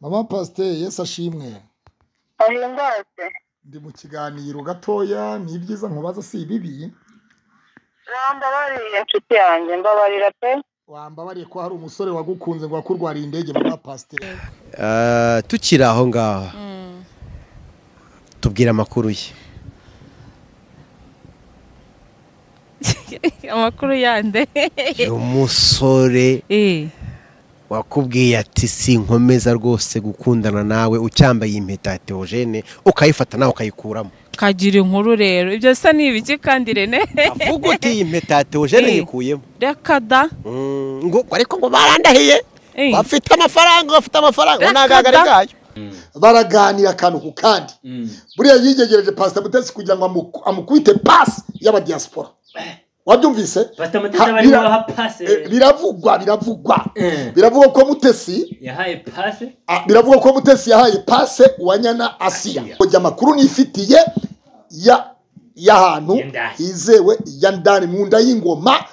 mama pasiteri Yesu ashimwe ahimbaze ndi mu kiganiro gatoya ni ibyiza nkubaza si ibibi nambabariye inshuti yanjye mbabarira pe wambabariye ko hari umusore wagukunze ngo wakurwariye indege mama pasiteri Ah, tukiri aho ngaho tubwira amakuru ye amakuru yande uyu musore Eh, wakubwiye ati sinkomeza rwose gukundana nawe ucyambaye impeta ya teogene ukayifata nawe ukayikuramo kagira inkuru rero ibyo se ni ibiki kandi rene avuga uti iyi mpeta ya teogene Eh. yikuyemo reka da Mm, ngo ariko ngo barandahiye Eh. bafite amafaranga bafite amafaranga ngo Reka nagagari da. bwayo baraganira akantu ku kandi buriya yigegereje pasiteri mutesi kugira ngo amuku- amukubite pasi y'abadiyasipora wabyumvise batamateta Ha, barimo bira- baha Eh, pase biravugwa biravugwa Eh. biravugwa ko mutesi yahaye pase Ah, biravugwa ko mutesi yahaye pase uwanyana asiya Asiya. kujya amakuru nifitiye ya y'ahantu Yandani. hizewe ya ndani mu nda y'ingoma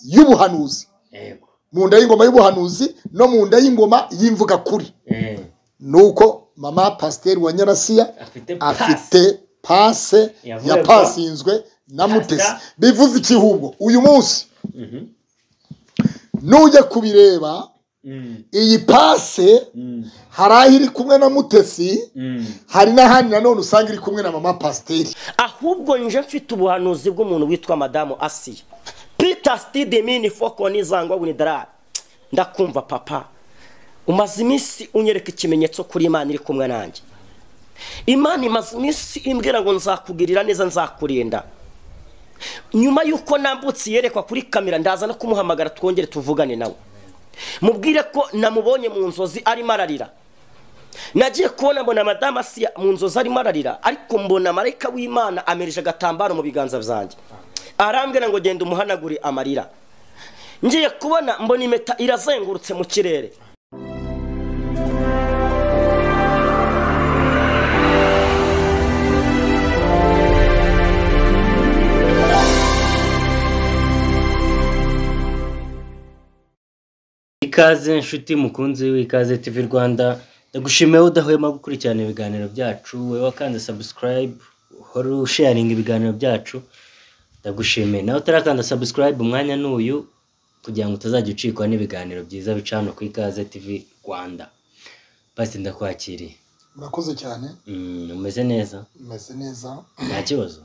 y'ubuhanuzi yego mu nda y'ingoma y'ubuhanuzi no mu nda y'ingoma y'imvuga kuri Eh, nuko mama pasiteri wa nyarasiya afite pase afite pase Yavugwa. yapasinzwe na mutesi Pasta. bivuze iki hubwo uyu munsi Mhm. nujya kubireba Mm, iyi pase mm, hari aho iri kumwe na mutesi mm. hari n'ahandi nanone usanga iri kumwe na mama pasiteri ahubwo nje mfite ubuhanuzi bw'umuntu witwa madamu asiya pita sitide mini foko nizangwa winidarari ndakumva papa umaze iminsi unyereka ikimenyetso kuri imana iri kumwe nanjye imana imaze iminsi imbwira ngo nzakugirira neza nzakurinda nyuma y'uko nambutse yerekwa kuri kamera ndaza no kumuhamagara twongere tuvugane nawe mubwire ko namubonye mu nzozi arimo ararira nagiye kubona mbona madamu asiya mu nzozi arimo ararira ariko mbona marayika w'imana amereje agatambaro mu biganza byanjye arambwira ngo genda umuhanagure amarira ngiye kubona mbona impeta irazengurutse mu kirere ikaze nshuti mukunzi w'ikaze tv rwanda ndagushimiye wowe udahwema gukurikirana ibiganiro byacu wowe wakanze sabusikarayibu uhora usharinga ibiganiro byacu ndagushimiye nawe utarakanda sabusikarayibu umwanya n'uyu kugira ngo utazajya ucikwa n'ibiganiro byiza bica hano ku ikaze tv rwanda basi ndakwakiriye murakoze cyane Mm, umeze neza umeze neza nta kibazo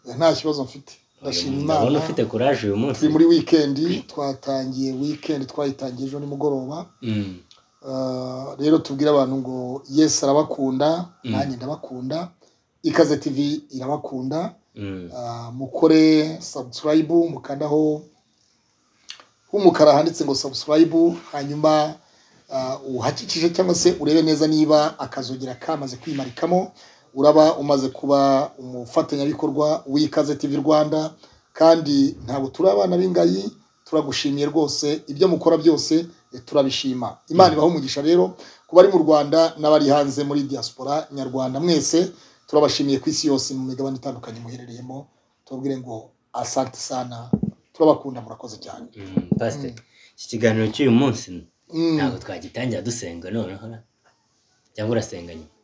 Eh, nta kibazo mfite ndashima ndabona imana ufite kuraje uyu munsi turi muri wikendi twatangiye wikendi twayitangiye ejo nimugoroba Mm, Ah, rero tubwire abantu ngo yesu arabakunda nanjye ndabakunda ikaze tivi irabakunda mm, Ah, mukore sabusikarayibu mukandaho h'umukara handitse ngo sabusikarayibu hanyuma ah, uhakikije cyangwa se urebe neza niba akazogera kamaze kwimarikamo uraba umaze kuba umufatanyabikorwa w'ikaze tv rwanda kandi ntabwo turi abana b'ingayi turagushimiye rwose ibyo mukora byose eh, turabishima imana ibaho umugisha rero ku bari mu rwanda n'abari hanze muri diaspora nyarwanda mwese turabashimiye ku isi yose mu migabane itandukanye muherereyemo tubabwire ngo asante sana turabakunda murakoze cyane mm, pastor iki kiganiro cy'uyu munsi Mm. ntabwo twagitangira dusenga noneho na- cyangwa urasenga nyuma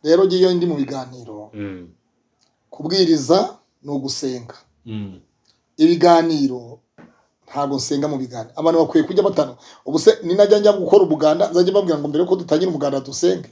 rero ngiyo ndi mu biganiro Mm, kubwiriza ni ugusenga mm, ibiganiro ntabwo nsenga mu biganiro abantu bakwiye kujya batanu ubu se ninajya njya gukora umuganda nzajya mbabwira ngo mbere yuko dutangira umuganda dusenge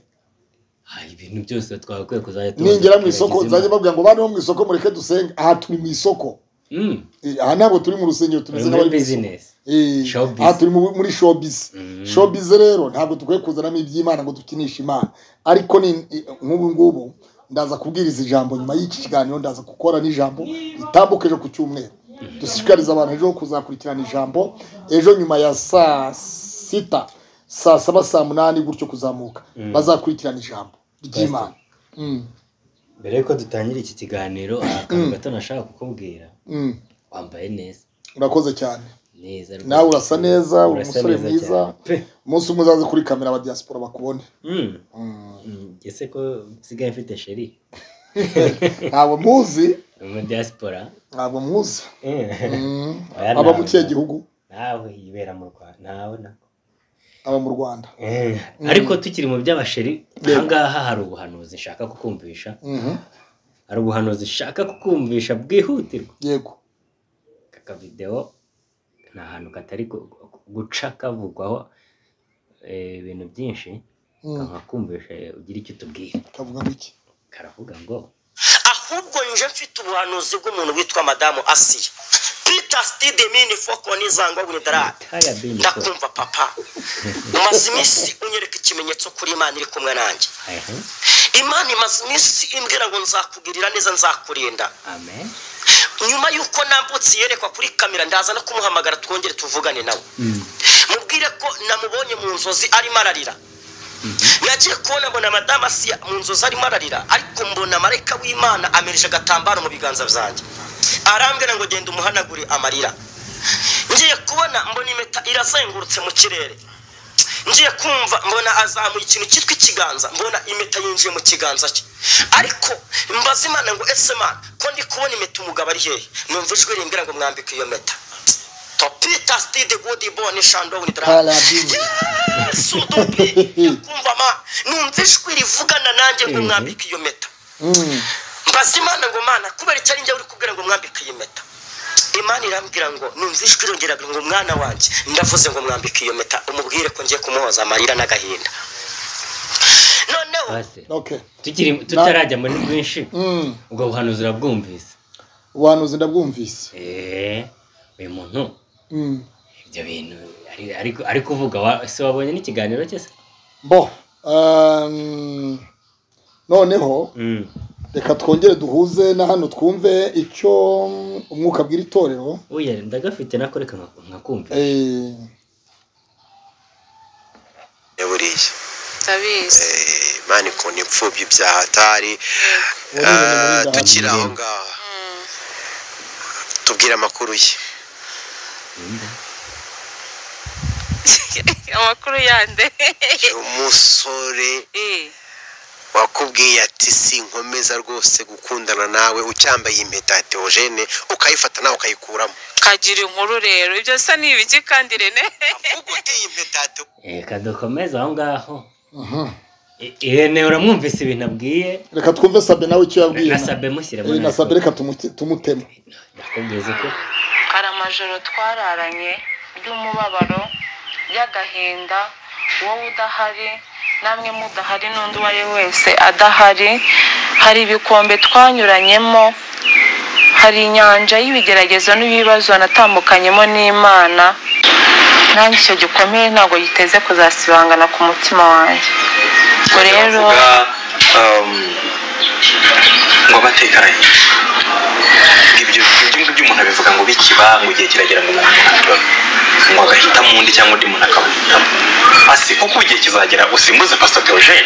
ah, ibintu byose twagakwiye kuzajya tubanza ningera mu isoko nzajya tukibagiza Imana. mbabwira ngo bana bo mu isoko mureke dusenge aha turi mu isoko Mm, Eh, aha ntabwo turi mu rusengero tumeze uri nk'abari muri mu isoko business Eh, Showbiz. aha turi mu- muri showbiz Mm. showbiz rero ntabwo dukwiye kuzanamo iby'imana ngo dukinishe imana ariko ni i- nk'ubu ngubu ndaza kubwiriza ijambo nyuma y'iki kiganiro ndaza gukora n'ijambo ritambuka ejo ku cyumweru dushishikariza abantu ejo kuzakurikirana ijambo ejo nyuma ya saa sita saa saba saa munani gutyo kuzamuka bazakurikirana ijambo ry'imana Mm, mbere yuko dutangira iki kiganiro aha akantu gato nashaka kukubwira mm. wambaye neza urakoze cyane neza rwose. nawe urasa neza uri Urasa umusore neza mwiza cyane. Pe. umunsi umwe uzaze kuri kamera aba diaspora bakubone Mm, mm, ese ko usigaye mfite sheri ntabwo muzi mu diaspora ntabwo muzi Eh. Mm. Oya, aba ntabwo. mu kihe gihugu nawe yibera mu rwanda nawe nako aba mu rwanda Eh, ariko tukiri mu by'abasheri ahangaha hari ubuhanuzi nshaka kukumvisha Mhm. hari ubuhanuzi nshaka kukumvisha bwihutirwa yego aka videwo ni ahantu katari gu- gu- guca kavugwaho eh, ibintu byinshi kakakumvisha eh, ugire icyo utubwira kavuga ngo iki karavuga ngo ahubwo nje mfite ubuhanuzi bw'umuntu witwa madamu asiya peter stidemini foko nizangwa buridarade taya bini ko ndakumva papa umaze iminsi unyereka ikimenyetso kuri imana iri kumwe nanjye Ehe, imana imaze iminsi imbwira ngo nzakugirira neza nzakurinda amen nyuma y'uko nambutse yerekwa kuri kamera ndaza no kumuhamagara twongere tuvugane nawe mubwire ko namubonye mu nzozi arimo ararira nagiye kubona mbona madamu asiya mu nzozi arimo ararira ariko mbona marayika w'imana amirije agatambaro mu biganza byanjye arambwira ngo genda umuhanagure amarira ngiye kubona mbona impeta irazengurutse mu kirere ngiye kumva mbona azamuye ikintu cyitwa ikiganza mbona impeta yinjiye mu kiganza cye ariko mbaza imana ngo ese mana ko ndi kubona impeta umugabo ari hehe numva ijwi rimbwira ngo mwambike iyo mpeta topita stide gudi bone shandowuni Parabini. yesu dubi kumva ma numva ijwi rivugana nanjye ngo mwambike iyo mpeta Mm. mbaza imana ngo mana kubera icyo ari njye uri kubwira ngo mwambike iyi mpeta imana irambwira ngo numva ijwi irongeraga ngo mwana wanjye ndavuze ngo mwambike iyo mpeta umubwire ko ngiye kumuhoza amarira n'agahinda noneho Pastor, okay tukiri tutarajya muri bwinshi ubwo buhanuzi urabwumvise ubuhanuzi ndabwumvise Eh, uyu muntu Mm. ibyo bintu ari- ari- ari kuvuga wa- se wabonye n'ikiganiro cye se bo um, noneho Mm. reka twongere duhuze na hano twumve icyo umwuka abwira itorero oya ndagafite nakoreka nkakumva Eh, ya buriya ndabizi Eh, imana ikunda imfubyi ibyaha atari Ah, waribona muri ngaha tukiri aho Mirembe. ngaho tubwire amakuru ye amakuru yande umusore Eh, wakubwiye ati sinkomeza rwose gukundana nawe ucyambaye impeta ya teogene ukayifata nawe ukayikuramo kagira inkuru rero ibyo bisa n'ibiki kandi rene uko ugiye impeta ya Teo- reka dukomeze aho ngaho Mhm. I- irene uramwumvise ibintu abwiye reka twumve sabe nawe icyo yabwiye na na- sabe mushyiremo Eh, na natwe. sabe reka tumu- tumuteme ndakubwiza ko hari amajoro twararanye y'umubabaro y'agahinda wowe udahari namwe mudahari n'undi uwo ari we wese adahari hari ibikombe twanyuranyemo hari inyanja y'ibigeragezo n'ibibazo wanatambukanyemo n'imana nanjye icyo gikomeye ntabwo giteze kuzasibangana ku mutima wanjye ubwo rero ngo abatekaranye ibyo ibyo ngibyo umuntu abivuga ngo bikiba ngo igihe kiragera ngo umuntu abibaho ngo agahitamo undi cyangwa undi muntu akawuhitamo asi kuko igihe kizagera usimbuze pastor Theogene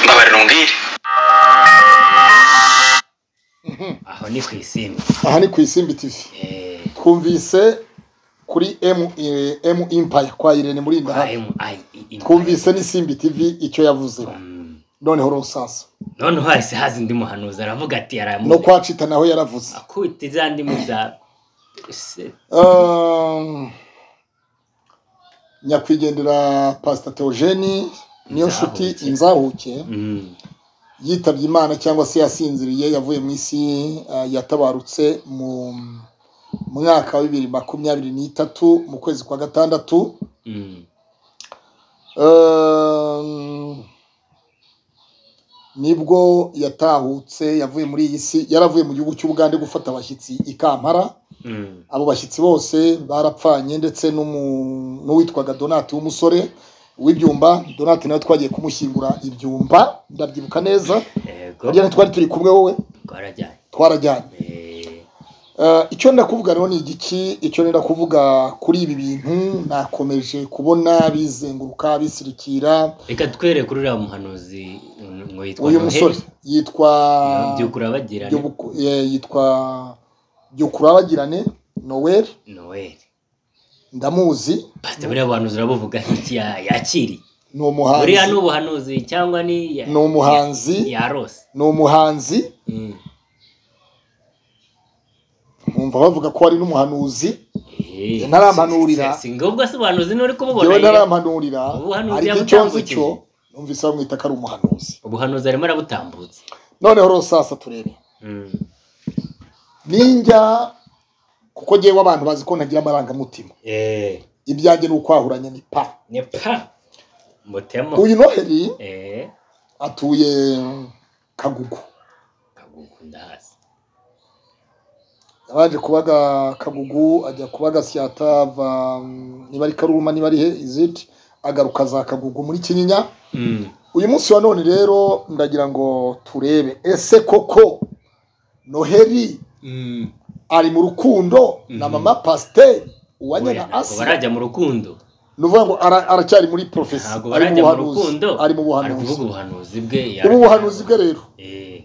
mbabarira umbwire aho ni ku isimbi aha ni ku isimbi tv Eh, twumvise kuri m eh, m empire kwa irene muri inda AM, I- I- I- twumvise n'isimbi tv icyo yavuze Mm. noneho rusasa none hasi haza undi muhanuzi aravuga ati aramu no kwacita naho yaravuze akubita za ndimi za se Um, nyakwigendera pasita teogeni niyo nshuti Inzahuke. inzahuke Mm. yitabye imana cyangwa se yasinziriye yavuye mu isi uh, yatabarutse mu mwaka wa bibiri makumyabiri n'itatu mu kwezi kwa gatandatu Mm. Um, nibwo yatahutse yavuye muri iyi si yaravuye mu gihugu cy'ubugande gufata abashyitsi i kampara Mm. abo bashyitsi bose barapfanye ndetse n'umu- n'uwitwaga donati w'umusore w'ibyumba donati nawe twagiye kumushyingura ibyumba ndabyibuka neza yego rya twari turi kumwe wowe twarajyanye twarajyanye Eh, Eh, icyo ndenda kuvuga rero ni igiki icyo ndenda kuvuga kuri ibi bintu nakomeje kubona bizenguruka bisirikira reka twere kuri uriya muhanuzi mm, ngo yitwa uyu Noheli. musore yitwa Iyo byukuri abagirane Byubuku- eh, yitwa byukurabagirane noel noel ndamuzi pasite buriya buhanuzi urabuvuga nk'iki ya- yakiriye ni umuhanzi buriya ni ubuhanuzi cyangwa ni ya- ni umuhanzi ya rose ni umuhanzi Mm. nkumva bavuga ko ari n'umuhanuzi Eh, ntarampanurira singubwo asobanuzi nturi kububona yewe yewe. ntarampanurira Ubuhanuzi ariko icyo nzi yabutambukije. cyo numvise bamwita ko ari umuhanuzi ubuhanuzi arimo arabutambutsa noneho rosasa turebe Mm. ninjya kuko ngewe abantu bazi ko ntagira amarangamutima Eh, ibyanjye ni ukwahuranya ni pa ni pa mutemo uyu noheli Eh, atuye kagugu kagugu ndahazi yabanje kubaga kagugu ajya kubaga siyata ava mm, niba ari karuma niba ari he iziti agaruka za kagugu muri kinyinya Mm. uyu munsi wa none rero ndagira ngo turebe ese koko noheli Mm. ari mu rukundo na mama pasiteri uwanya Oya, na ntabwo asiya barajya mu rukundo ni ukuvuga ngo ara- aracyari muri porofesi ntabwo ari mu barajya mu buhanuzi rukundo ari mu ari buhanuzi kuvuga ubuhanuzi bwe ubu buhanuzi bwe rero Eh,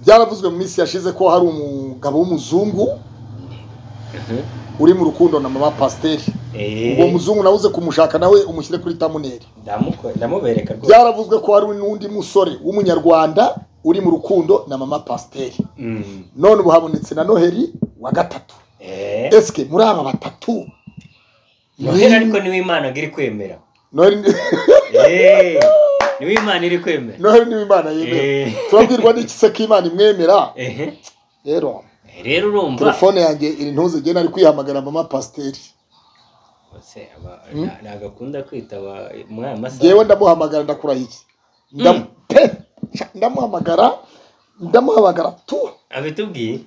byaravuzwe mu minsi yashize ko hari umugabo w'umuzungu uri mu rukundo na mama pasiteri eh, uwo muzungu nawe uze kumushaka nawe umushyire kuri tamuneri ndamuko- ndamubereka rwose byaravuzwe ko hari n'undi musore w'umunyarwanda uri mu rukundo na mama pasiteri Mm. none ubu habonetse na noheli wa gatatu Eh, esike muri aba batatu noheli ariko niwe imana ngo iri kwemera noheli ni- Eh, niwe imana iri kwemera noheli niba imana yemera Eh, turabwirwa n'iki se ko imana imwemera ehe. rero rero urumva telefone yanjye iri ntuze igenda ari kwihamagara mama pasiteri Ese aba- nta- ntabwo akunda kwitaba muri aya ngewe masaha ndamuhamagara ndakurahiye Ndam- pe! Sha, ndamuhamagara ndamuhamagara tu abitubwiye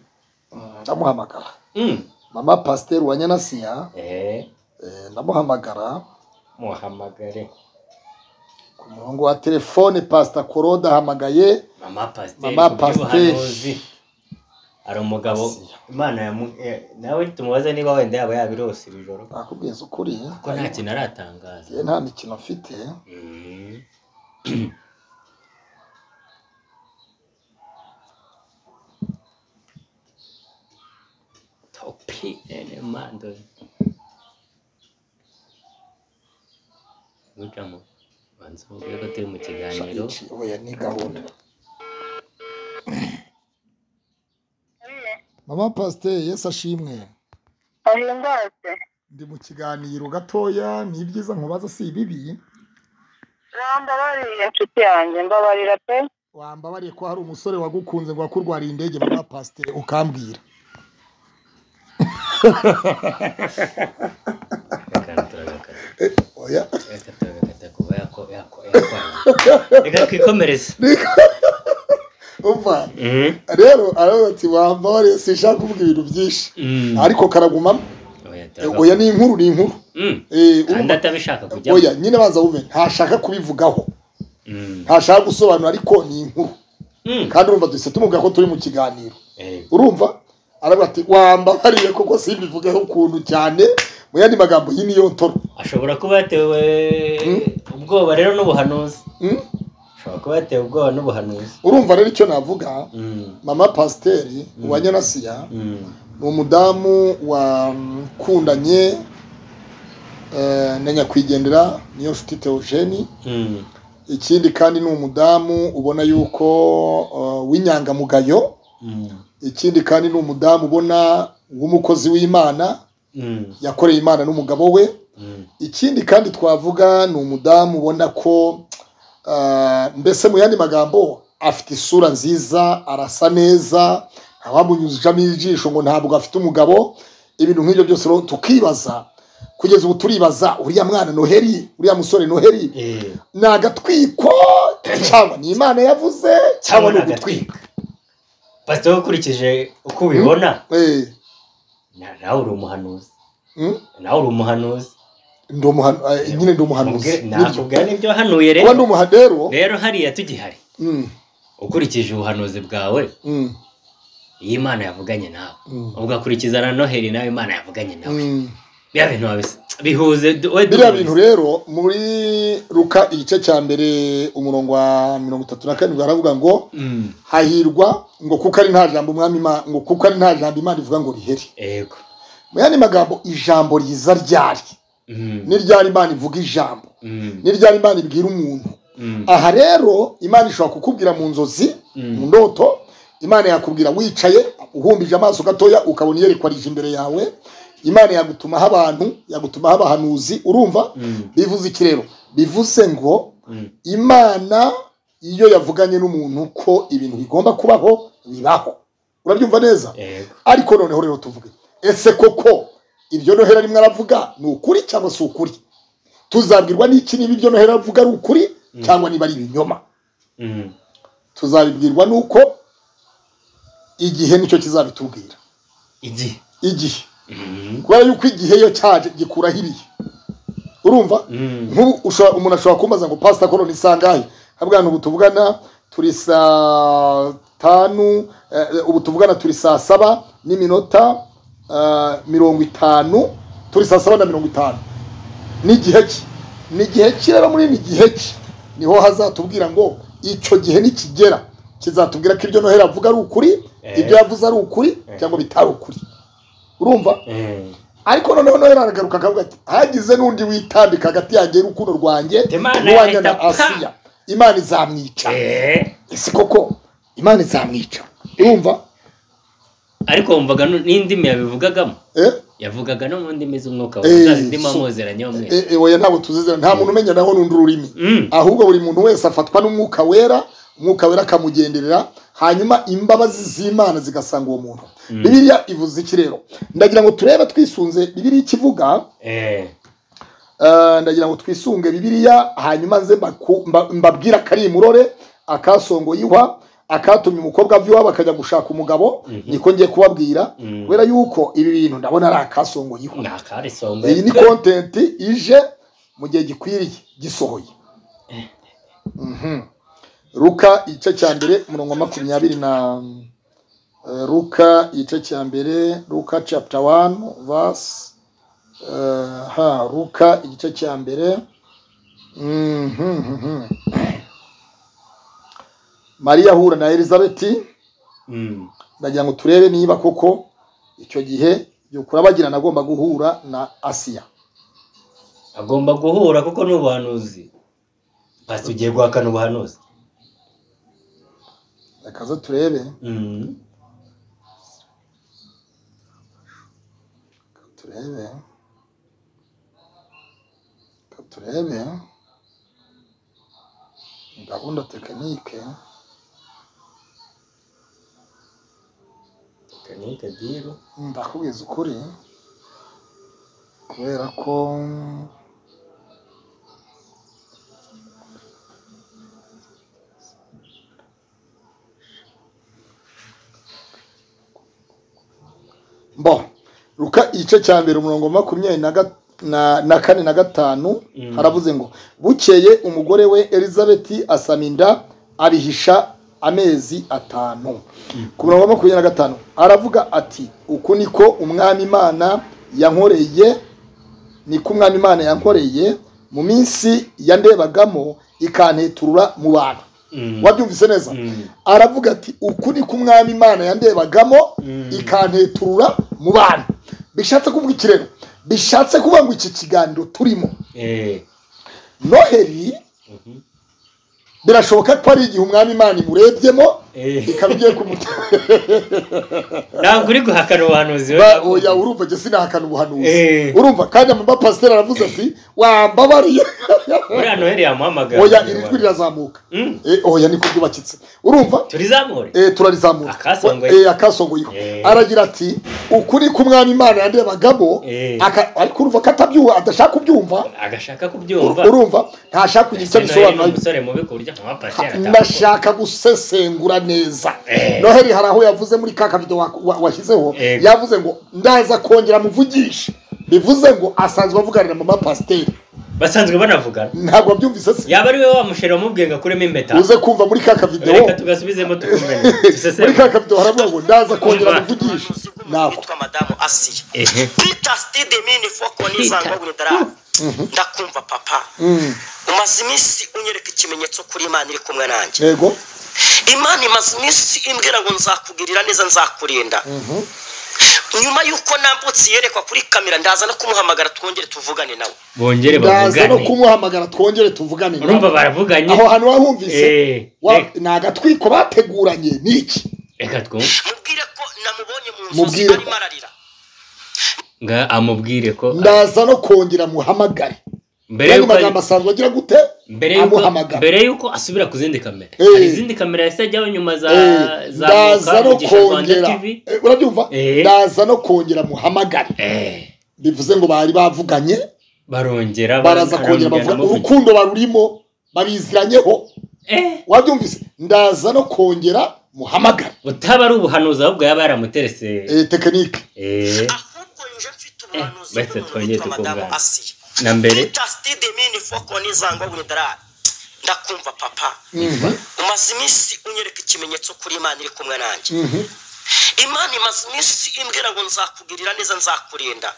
ndamuhamagara Mm. mama pasiteri wa nyanasiya Eh, eh, ndamuhamagara muhamagare ku murongo wa telefone pasita korode ahamagaye mama pasiteri Mama ku Pasiteri. by'ubuhanuzi hari umugabo imana yamu eh, nawe tumubaza niba wenda yaba yabirose iri joro nakubwiza ukuri kuko nta kintu aratangaza ngewe nta mikino mfite Mm. topi ene mando gucamo banza uvuge ko turi mu Sha, kiganiro iki, oya ni gahunda mama pasiteri yesu ashimwe ahindase ndi mu kiganiro gatoya ni ibyiza nkubaza si ibibi bambabariye inshuti yanjye mbabarira pe wambabariye ko hari umusore wagukunze ngo wakurwariye indege mama pasiteri ukambwira reka turagakata oya reka turagakata kuba yako- yako- yakwanga reka twikomereze umva Mhm. rero aravuga ati wambabariye sinshaka kuvuga ibintu byinshi Mm. ariko karagumamo Oya, Eh, turagakomeza. oya ni inkuru ni inkuru Mm. Eh, kandi urumva- atabishaka kujyamo oya nyine baza bume ntashaka kubivugaho Mm. ntashaka gusobanura ariko ni inkuru Mm. kandi urumva duhise tumubwira ko turi mu kiganiro Eh, urumva aravuga ati wambabariye koko simbivugeho ukuntu cyane mu yandi magambo iyi niyo ntoro ashobora kuba yatewe ubwoba rero n'ubuhanuzi Mm? ashobora kuba yatewe ubwoba n'ubuhanuzi urumva rero icyo navuga Mm, mama pasiteri wa nyanasiya mm, ni umudamu wakundanye eh, na nyakwigendera niyo nshuti teogeni mm, ikindi kandi ni umudamu ubona yuko eh, w'inyangamugayo mm, ikindi kandi ni umudamu ubona w'umukozi w'imana mm, yakoreye imana n'umugabo we mm. ikindi kandi twavuga ni umudamu ubona ko ah, mbese mu yandi magambo afite isura nziza arasa neza ntawamunyuzamo ijisho ngo ntabwo afite umugabo ibintu nk'ibyo byose rero tukibaza kugeza ubu turibaza uriya mwana noheli uriya musore noheli Eh, ni agatwiko cyangwa ni imana yavuze cyangwa ni ugutwika pasiteri ukurikije uko ubibona Eh, na- nawe uri umuhanuzi mm, nawe uri umuhanuzi ndi umuhan- eh, nyine ndi umuhanuzi Mubwe- nibyo. nakubwira n'ibyo wahanuye kuba rero ndi umuha rero rero hariya tugihari mm, ukurikije ubuhanuzi bwawe mm, iyo imana yavuganye nawe Mm. ugakurikiza na noheli nawe imana yavuganye nawe mm. biriya bintu wabisa bihuze du- we biriya duhuze. bintu rero muri ruka igice cya mbere umurongo wa mirongo itatu na karindwi haravuga ngo Mm. hahirwa ngo kuko ari nta jambo umwami Ima- ngo kuko ari nta jambo imana ivuga ngo riheri yego mu yandi magambo ijambo riza ryari Mm, ni ryari imana ivuga ijambo mm, ni ryari imana ibwira umuntu mm, aha rero imana ishobora kukubwira mu nzozi mu mm, ndoto imana yakubwira wicaye uhumbije amaso gatoya ukabona iyerekwarije imbere yawe imana yagutumaho abantu yagutumaho abahanuzi urumva bivuze iki rero bivuze ngo imana iyo yavuganye n'umuntu ko ibintu bigomba kubaho bibaho urabyumva neza yego ariko noneho rero tuvuge ese koko iryo noheli arimo aravuga ni ukuri cyangwa si ukuri tuzabwirwa n'iki niba iryo noheli aravuga ari ukuri cyangwa niba ari ibinyoma Mm. tuzabibwirwa nuko igihe nicyo kizabitubwira igihe igihe kubera yuko igihe iyo cyaje gikuraho ibihe urumva nk'ubu ushobora- umuntu ashobora kumbaza ngo pasita koroni ni sangahe nkabwa ubu tuvugana turi saa tanu eh, ubu tuvugana turi saa saba n'iminota eh, mirongo itanu turi saa saba na mirongo itanu n'igihe ki n'igihe ki rero muri ni gihe ki niho hazatubwira ngo icyo gihe nikigera kizatubwira ko ibyo noheli avuga ari ukuri ibyo yavuze ari ukuri cyangwa bitari ukuri urumva Eh. ariko noneho noheli aragaruka akavuga ati hagize n'undi witambika hagati yanjye y'urukundo rwanjye Imana n'uwanjye na yahita pa!" asiya imana izamwica Eh. ese koko imana izamwica urumva ariko wumvaga nu- n'indimi yabivugagamo eh yavugaga no mu ndimi z'umwuka Eh, wawe zazindimi so- amuzeranye Eh, umwe eh, oya ntabwo tuzizera nta muntu umenya naho n'undi ururimi Mm. ahubwo buri muntu wese afatwa n'umwuka wera umwuka wera akamugenderera hanyuma imbabazi z'imana zigasanga uwo muntu bibiliya ivuze iki rero ndagira ngo turebe twisunze bibiliya ikivuga Eh. Eh, ndagira ngo twisunge bibiliya hanyuma nze mbaku- mba- mbabwire akari imurore akasongo ihwa akatumye umukobwa ava iwabo akajya gushaka umugabo niko ngiye kubabwira kubera yuko ibi bintu ndabona ari akasongo ihwa ni akarisonga iyi ni kontenti ije mu gihe gikwiriye gisohoye Mhm. ruka igice cya mbere umurongo wa makumyabiri na eh, ruka igice cya mbere ruka chapter 1 verse eh, ha ruka igice cya mbere Mhm, mhm. mariya ahura na elizabeti Mm. ndagira ngo turebe niba koko icyo gihe yukurabagirana agomba guhura na asiya agomba guhura kuko ni ubuhanuzi pasi ugiye guhakana ubuhanuzi rekaza turebe Mm. turebe Reka turebe Ni gahunda tekinike Kanike diru. ndakubwiza ukuri kubera ko bo ruka igice cya mbere umurongo wa makumyabiri na ga- na- na kane na gatanu haravuze ngo bukeye umugore we elizabeti asama inda abihisha amezi atanu ku murongo wa makumyabiri na gatanu aravuga ati uku niko umwami imana yankoreye ni ko umwami imana yankoreye mu minsi yandebagamo ikanteturura mu bantu wabyumvise neza aravuga ati uku ni ko umwami imana yandebagamo ikanteturura mu bantu bishatse kuvuga iki rero bishatse kuvuga ngo iki kiganiro turimo Eh. noheli birashoboka ko ari igihe umwami imana imurebyemo Eh. ikaba igiye kumutera ntabwo uri guhakana ubuhanuzi we. Ba- oya urumva njye sinahakana ubuhanuzi Eh. urumva kandi amama pasiteri aravuze ati wambabariye uriya noheli yamuhamagara oya iri jwi rirazamuka Eh, oya niko ryubakitse urumva turizamure eh, turarizamura Akasongoye. eh, akasongoye Eh. aragira ati ukuri k'umwami imana yandebagamo Eh. aka- ariko urumva ko atabyuha adashaka kubyumva agashaka ur- kubyumva urumva ntashaka kugira icyo Ese Noheli ni bisobanura umusore mubi ku buryo nka pasiteri ndashaka gusesengura neza Eh. noheli hari aho yavuze muri ka kavido wa- wa- washyizeho Eh. yavuze ngo ndaza kongera muvugisha bivuze ngo asanzwe avuganira mama pasiteri basanzwe banavugana ntabwo wabyumvise se yaba ari we wa musheri wamubwiye ngo akuremo impeta uze kumva muri ka kavidewo reka tugasubizemo tukumene muri ka dusesengure kavidewo haravuga ngo ndaza kongera muvugisha ntabwo witwa madamu asiya Ehe. pita sitide mini foko nizanga w'indarara ndakumva papa umaze iminsi unyereka ikimenyetso kuri imana iri kumwe nanjye yego imana imaze iminsi imbwira ngo nzakugirira neza nzakurinda nyuma y'uko nambutse yerekwa kuri kamera ndaza no kumuhamagara twongere tuvugane nawe bongere ndaza no bavugane kumuhamagara twongere tuvugane nawe. urumva baravuganye aho hantu wahumvise Eh, wa- reka. ni agatwiko bateguranye ni iki reka twumve mubwire ko namubonye mu nzozi Mubwire ko- arimo ararira nga amubwire ko ndaza no kongera muhamagare mbere yandi yuko ari- magambo asanzwe agira gute mbere yuko amuhamagara mbere yuko asubira ku zindi kamera Eh. hari izindi kamera yahise ajyaho nyuma za Eh, za ndaza no Mugisha Rwanda kongera TV Eh, urabyumva Eh. ndaza no kongera muhamagare Eh, bivuze ngo bari bavuganye barongera baraza kongera barambwira bavuga ndamuvuga. urukundo barurimo babiziranyeho Eh, wabyumvise ndaza no kongera muhamagare butaba ari ubuhanuzi ahubwo yaba yaramuterese Eh, tekinike Eh, ahubwo nje mfite ubuhanuzi bahise bw'umuntu twongere witwa madamu tukungana. asi na mbere pita sitide mini foko n'izangwa w'indarara ndakumva papa umaze iminsi unyereka ikimenyetso kuri imana iri kumwe nanjye imana imaze iminsi imbwira ngo nzakugirira neza nzakurinda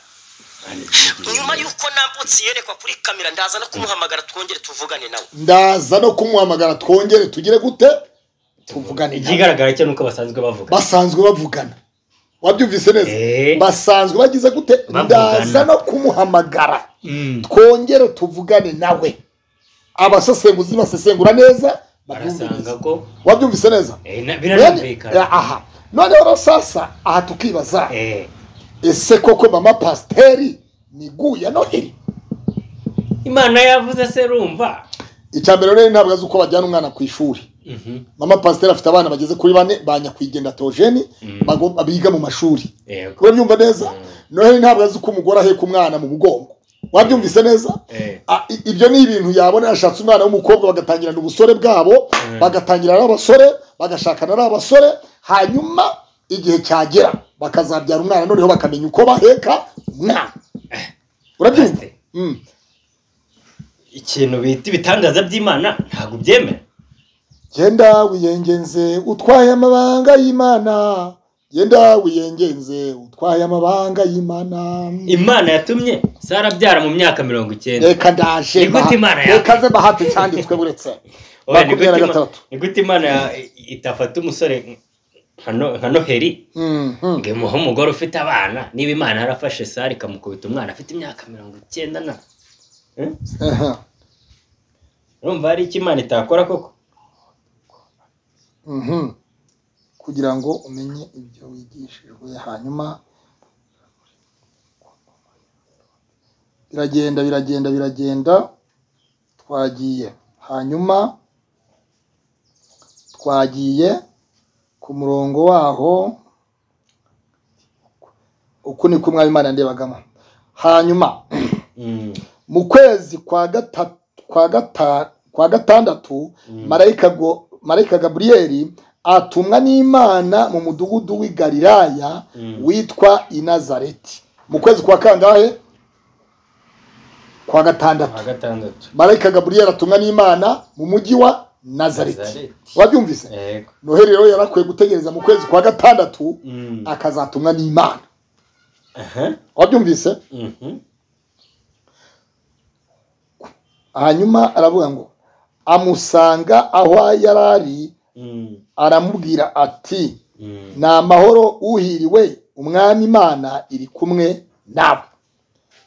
nyuma y'uko nambutse yerekwa kuri kamera ndaza no kumuhamagara twongere tuvugane nawe ndaza no kumuhamagara twongere tugire gute tuvugane nawe. ikigaragara cyo nuko basanzwe bavuga basanzwe bavugana wabyumvise neza Eh. basanzwe bagize gute Bavugana. ndaza no kumuhamagara Mm. twongere tuvugane nawe abasesenguzi basesengura neza barasanga babyumviriza. ko wabyumvise neza eh, na- Bene, biranumvikana aha noneho rero sasa aha tukibaza Eh, ese koko mama pasiteri niguya noheri imana yavuze se rumva icya mbere rero ntabwo azi uko bajyana umwana ku ishuri Mhm. mama pasiteri afite abana bageze kuri bane ba nyakwigendera teogeni bago- biga mu mashuri Yego. urabyumva neza noheli ntabwo azi uko umugore aheka umwana mu mugongo wabyumvise neza Eh. Ah, i- ibyo ni ibintu yabona yashatse umwana w'umukobwa bagatangirana ubusore bwabo bagatangira ari abasore bagashakana ari abasore hanyuma igihe cyagera bakazabyara umwana noneho bakamenya uko baheka umwana urabyumva Pasiteri. Mm. ikintu bita ibitangaza by'imana ntabwo byemera genda wiyengenze utwaye amabanga y'imana genda wiyengenze utwaye amabanga y'imana imana yatumye sarabyara mu myaka mirongo icyenda reka ndaje Ni gute Imana maha- reka ze bahati cyanditswe buretse Oya, ni makumyabiri na gute Ima- gatandatu ni gute imana ya- itafata umusore nka No- nka noheri Mhm. ngo imuhe umugore ufite abana niba imana yarafashe sara ikamukubita umwana afite imyaka mirongo icyenda na Eh? Aha. urumva hari icyo imana itakora koko Mhm. kugira ngo umenye ibyo wigishijwe hanyuma biragenda biragenda biragenda twagiye hanyuma twagiye ku murongo waho uku ni ko umwami imana ndebagamo hanyuma Mm. mu kwezi kwa gata- kwa gata- kwa gatandatu marayika go- marayika gaburiyeli atumwa n'imana mu mudugudu w'i galilaya witwa inazareti mu kwezi kwa kangahe kwa gatandatu kuwa gatandatu marayika gaburiyeli atumwa n'imana mu mujyi wa nazareti Nazareti. wabyumvise yego noheli rero yari akwiye gutegereza mu kwezi kwa gatandatu Mm. akazatumwa n'imana aha wabyumvise Mhm. hanyuma aravuga ngo amusanga aho yari ari Mm. aramubwira ati Mm. ni amahoro uhiriwe umwami imana iri kumwe nawe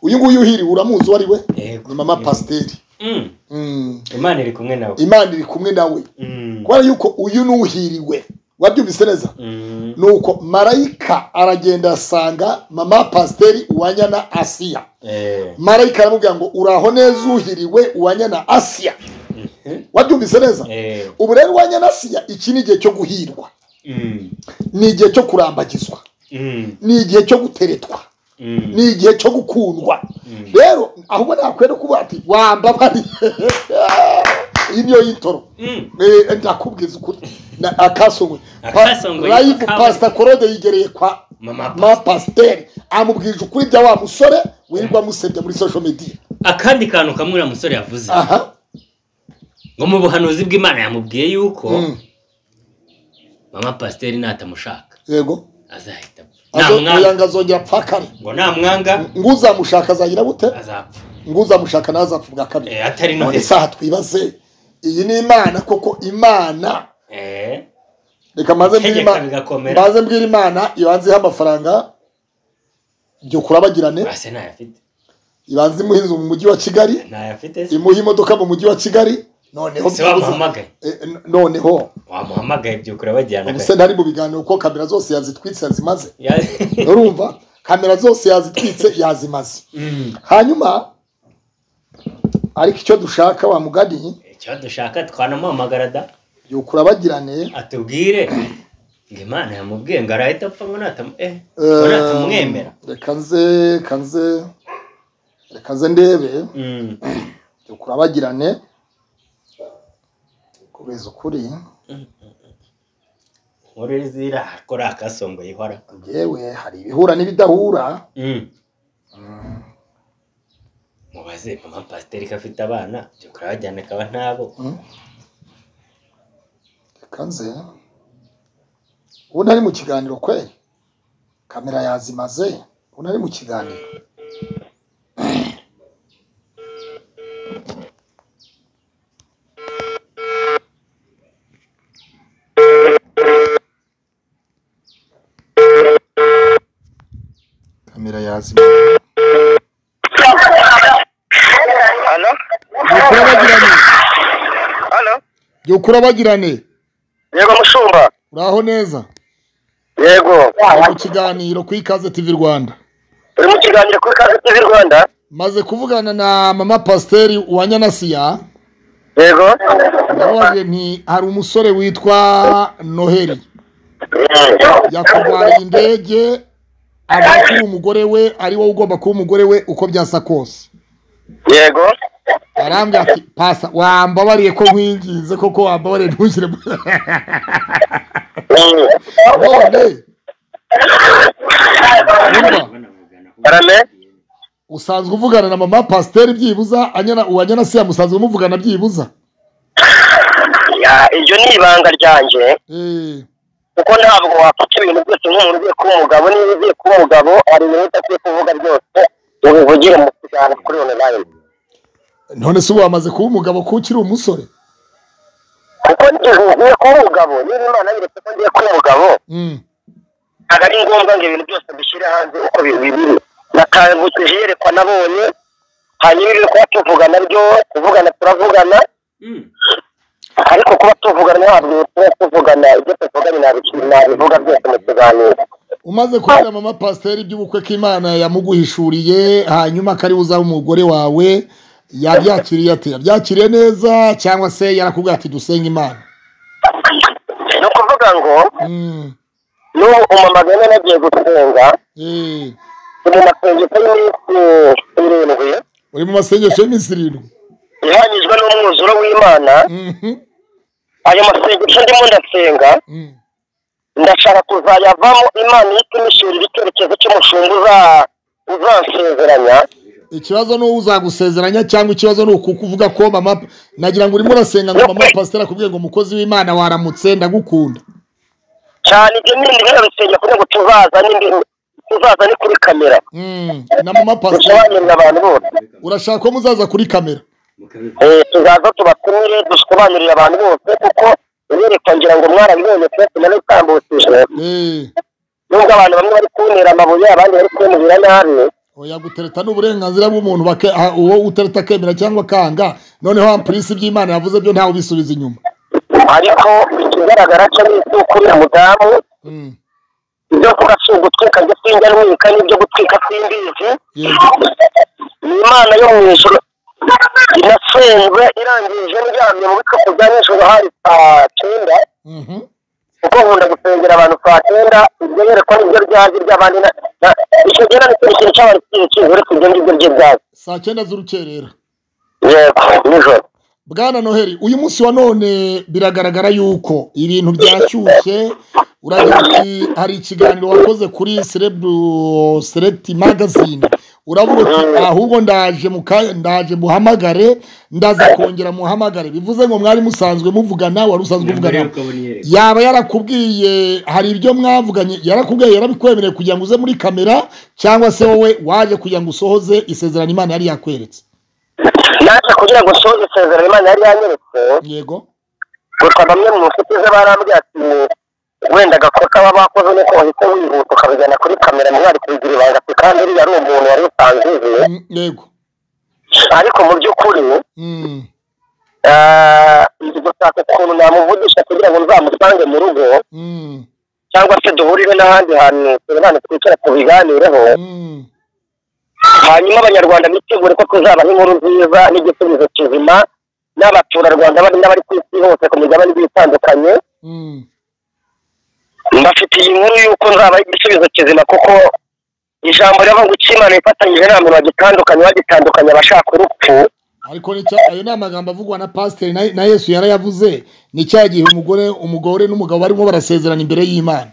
uyu nguyu uhiriwe uramuzi uwo ari we Yego. ni mama pasiteri Mm. Mm. imana iri kumwe nawe imana iri kumwe nawe Mm. kubera yuko uyu ni uhiriwe wabyumvise neza Mm. nuko marayika aragenda asanga mama pasiteri uwanyana asiya Eh. marayika aramubwira ngo uraho neza uhiriwe uwanyana asiya Mhm. wabyumvise neza Eh. ubu rero uwanyana asiya iki ni igihe cyo guhirwa Mm. ni igihe cyo kurambagizwa Mm. ni igihe cyo guteretwa Mm. ni igihe cyo gukundwa rero ahubwo ntakwiye no kuvuga ati wambabariye iyi niyo y'itoro Mm. Eh, ndakubwiza ukuri Na- akasongwe Akasongwe Pa- live yitwa Kabone. pasita korode yigereye kwa Mama ma pasiteri amubwirije ukuri bya wa musore wirirwa amusebya muri social media akandi kantu kamwe uriya musore yavuze aha ngo mu buhanuzi bw'imana yamubwiye yuko Mm. mama pasiteri natamushaka yego azahita apfa. Azo- oya namwanga ngo azongera apfa kare ngo namwanga ng'uzamushaka azagira gute azapfa ng'uzamushaka nawe azapfa ubwa kabiri Eh, atari none noheli isaha twibaze iyi ni imana koko imana Eh, reka maze mbwira Tegeka imana bigakomera. maze mbwira imana ibanze ihe amafaranga byo kurabagirane base ntayafite ibanze imuhe inzu mu mujyi wa kigali ntayafite se imuhe imodoka mu mujyi wa kigali noneho Se wamuhamagaye Eh, n- noneho wamuhamagaye byukura bajyana ubuse ntari mu biganiro ko kamera zose yazitwitse yazimaze Ya- urumva kamera zose yazitwitse yazimaze hanyuma ariko icyo dushaka wa mugani icyo dushaka twanamuhamagara da yukura bagirane atubwire ngo imana yamubwiye ngo arahita apfa ngo natamu eh ngo natamwemera Eh, reka nze reka nze reka nze ndebe Mm. yukura bagirane kubeza ukuri nkuru zirakora akasongoye ihora yewe hari ibihura n'ibidahura Mm. mubaze mama pasiteri ko afite abana byukuri abajyana akaba ntabo reka nze ubundi ari mu kiganiro kwe kamera yazimaze ubundi ari mu kiganiro kamera yazimaze Halo? byukura bagirane Halo? byukura bagirane Yego mushumba. uraho neza Yego. Uri mu kiganiro ku ikaze tv rwanda Uri mu kiganiro kuri Kaze TV Rwanda? maze kuvugana na mama pasiteri wa nyanasiya Yego. ndababajije nti hari umusore witwa noheli yakurwariye indege avuga ko uwo mugore we ari wowe ugomba kuba umugore we uko byasa kose Yego. arambwira ati pasa wambabariye ko nkwinginze koko wambabariye ntushyire mu-" none Arame? usanzwe uvugana na mama pasiteri byibuza anyana uwa nyanasiya musanzwe muvugana byibuza Ya, iryo ni ibanga ryanjye. Eh. Kuko ntabwo wafata ibintu byose nk'umuntu ugiye kuba umugabo niba ugiye kuba umugabo hari ibintu udakwiye kuvuga ryose ubivugire mu kiganiro kuri online. none se ubu wamaze kuba umugabo ko ukiri umusore Kuko niba ugiye kuba umugabo niba imana yeretse ko ngiye kuba umugabo Mm. ntabwo ari ngombwa ngo ibintu byose dushyire hanze uko bi- bibiri natangutije iyerekwa nabonye hanyuma ibyo kuba tuvugana byo kuvugana turavugana ariko kuba tuvugana ntabwo tuba tuvugana ibyo tuvuganye nabi- nabivuga byose mu kiganiro umaze kubwira mama pasiteri iby'ubukwe ko imana yamuguhishuriye hanyuma ko ari uzaba umugore wawe yabyakiriye ate yabyakiriye neza cyangwa se yarakubwira ati dusenge imana ni ukuvuga ngo Mm. n'ubu umumama bene nagiye gusenga Eh. uri ni mu masengesho y'iminsi irindwi mu masengesho y'iminsi irindwi ihanyijwe n'umwuzuro w'imana Mhm. ayo masengesho ndimo ndasenga Mm. ndashaka kuzayavamo imana ihita imishurira icyerekezo cy'umushumba uza- uzansezeranya ikibazo ni uwo uzagusezeranya cyangwa ikibazo ni ukukuvuga ko mama nagira ngo urimo urasenga ngo mama pasiteri akubwiye ngo umukozi w'imana waramutse ndagukunda cyane ibyo n'ibindi birabisenya kugira ngo tuzazane indi- tuzazane kuri kamera Mm. na mama pasiteri dusobanurire abantu bose urashaka ko muzaza kuri kamera Eh, tuzaza tubatumire dusobanurire abantu bose kuko iyerekwa ngira ngo mwarabibonye twese naritambutije Eh. nubwo abantu bamwe bari kuntera amabuye abandi bari kunubira nabi oya gutereta ni uburenganzira bw'umuntu bake- ah, uwo utereta akemera cyangwa akanga noneho ampulisi by'imana yavuze byo ntawe ubisubiza inyuma ariko ikigaragara cyo ni uko uriya mudamu Mm. ibyo kurasa ugutwika ibyo sinjya ntwika n'ibyo gutwika simbizi yego ni imana yo mu ijoro inasenzwe irangije ndyamye mu bikapu bya nijoro hari saa cyenda Mhm. kuko nkunda gusengera abantu saa cyenda ibyo yerekwa nibyo byaje iby'abandi na- na- icyo gihe nta n'ikintu kintu cy'abantu kiri kizi uretse ibyo ngibyo bye byaje saa cyenda z'urukerera yego nijoro bwana noheli uyu munsi wa none biragaragara yuko ibintu byashyushye uragira ati hari ikiganiro wakoze kuri serebu select magazine uravuga uti ahubwo ndaje mu kanya ndaje muhamagare ndaza kongera muhamagare bivuze ngo mwari musanzwe muvugana wari usanzwe uvugana yaba yarakubwiye hari ibyo mwavuganye yarakubwiye yarabikwemereye kugira ngo uze muri kamera cyangwa se wowe waje kugira ngo usohoze isezerano imana yari yakweretse naje kugira ngo nsohoze isezerano imana yari yanyeretse yego gusa bamwe mu nshuti ze barambwiye ati wenda agakosa baba bakoze nuko wahita wihuta ukabijyana kuri kamera mwari kubigira ibanga ati kandi uriya ari umuntu wari usanzwe uzi Mm, yego ariko mu by'ukuri Mm, eh, ndi gushaka ukuntu namuvugisha kugira ngo nzamusange mu rugo mm, cyangwa se duhurire n'ahandi hantu abantu twicara tubiganireho hanyuma abanyarwanda bitegure ko tuzaba nk'inkuru nziza n'igisubizo kizima n'abaturarwanda bari n'abari ku isi hose ku migabane igiye itandukanye mbafitiye inkuru y'uko nzaba ari igisubizo kizima kuko ijambo rivuga ngo icyo imana ifatanyije nta muntu wagitandukanya wagitandukanya abashaka urupfu ariko nicyo ayo ni amagambo avugwa na pasiteri na- na yesu yarayavuze ni cya gihe umugore umugore n'umugabo barimo barasezerana imbere y'imana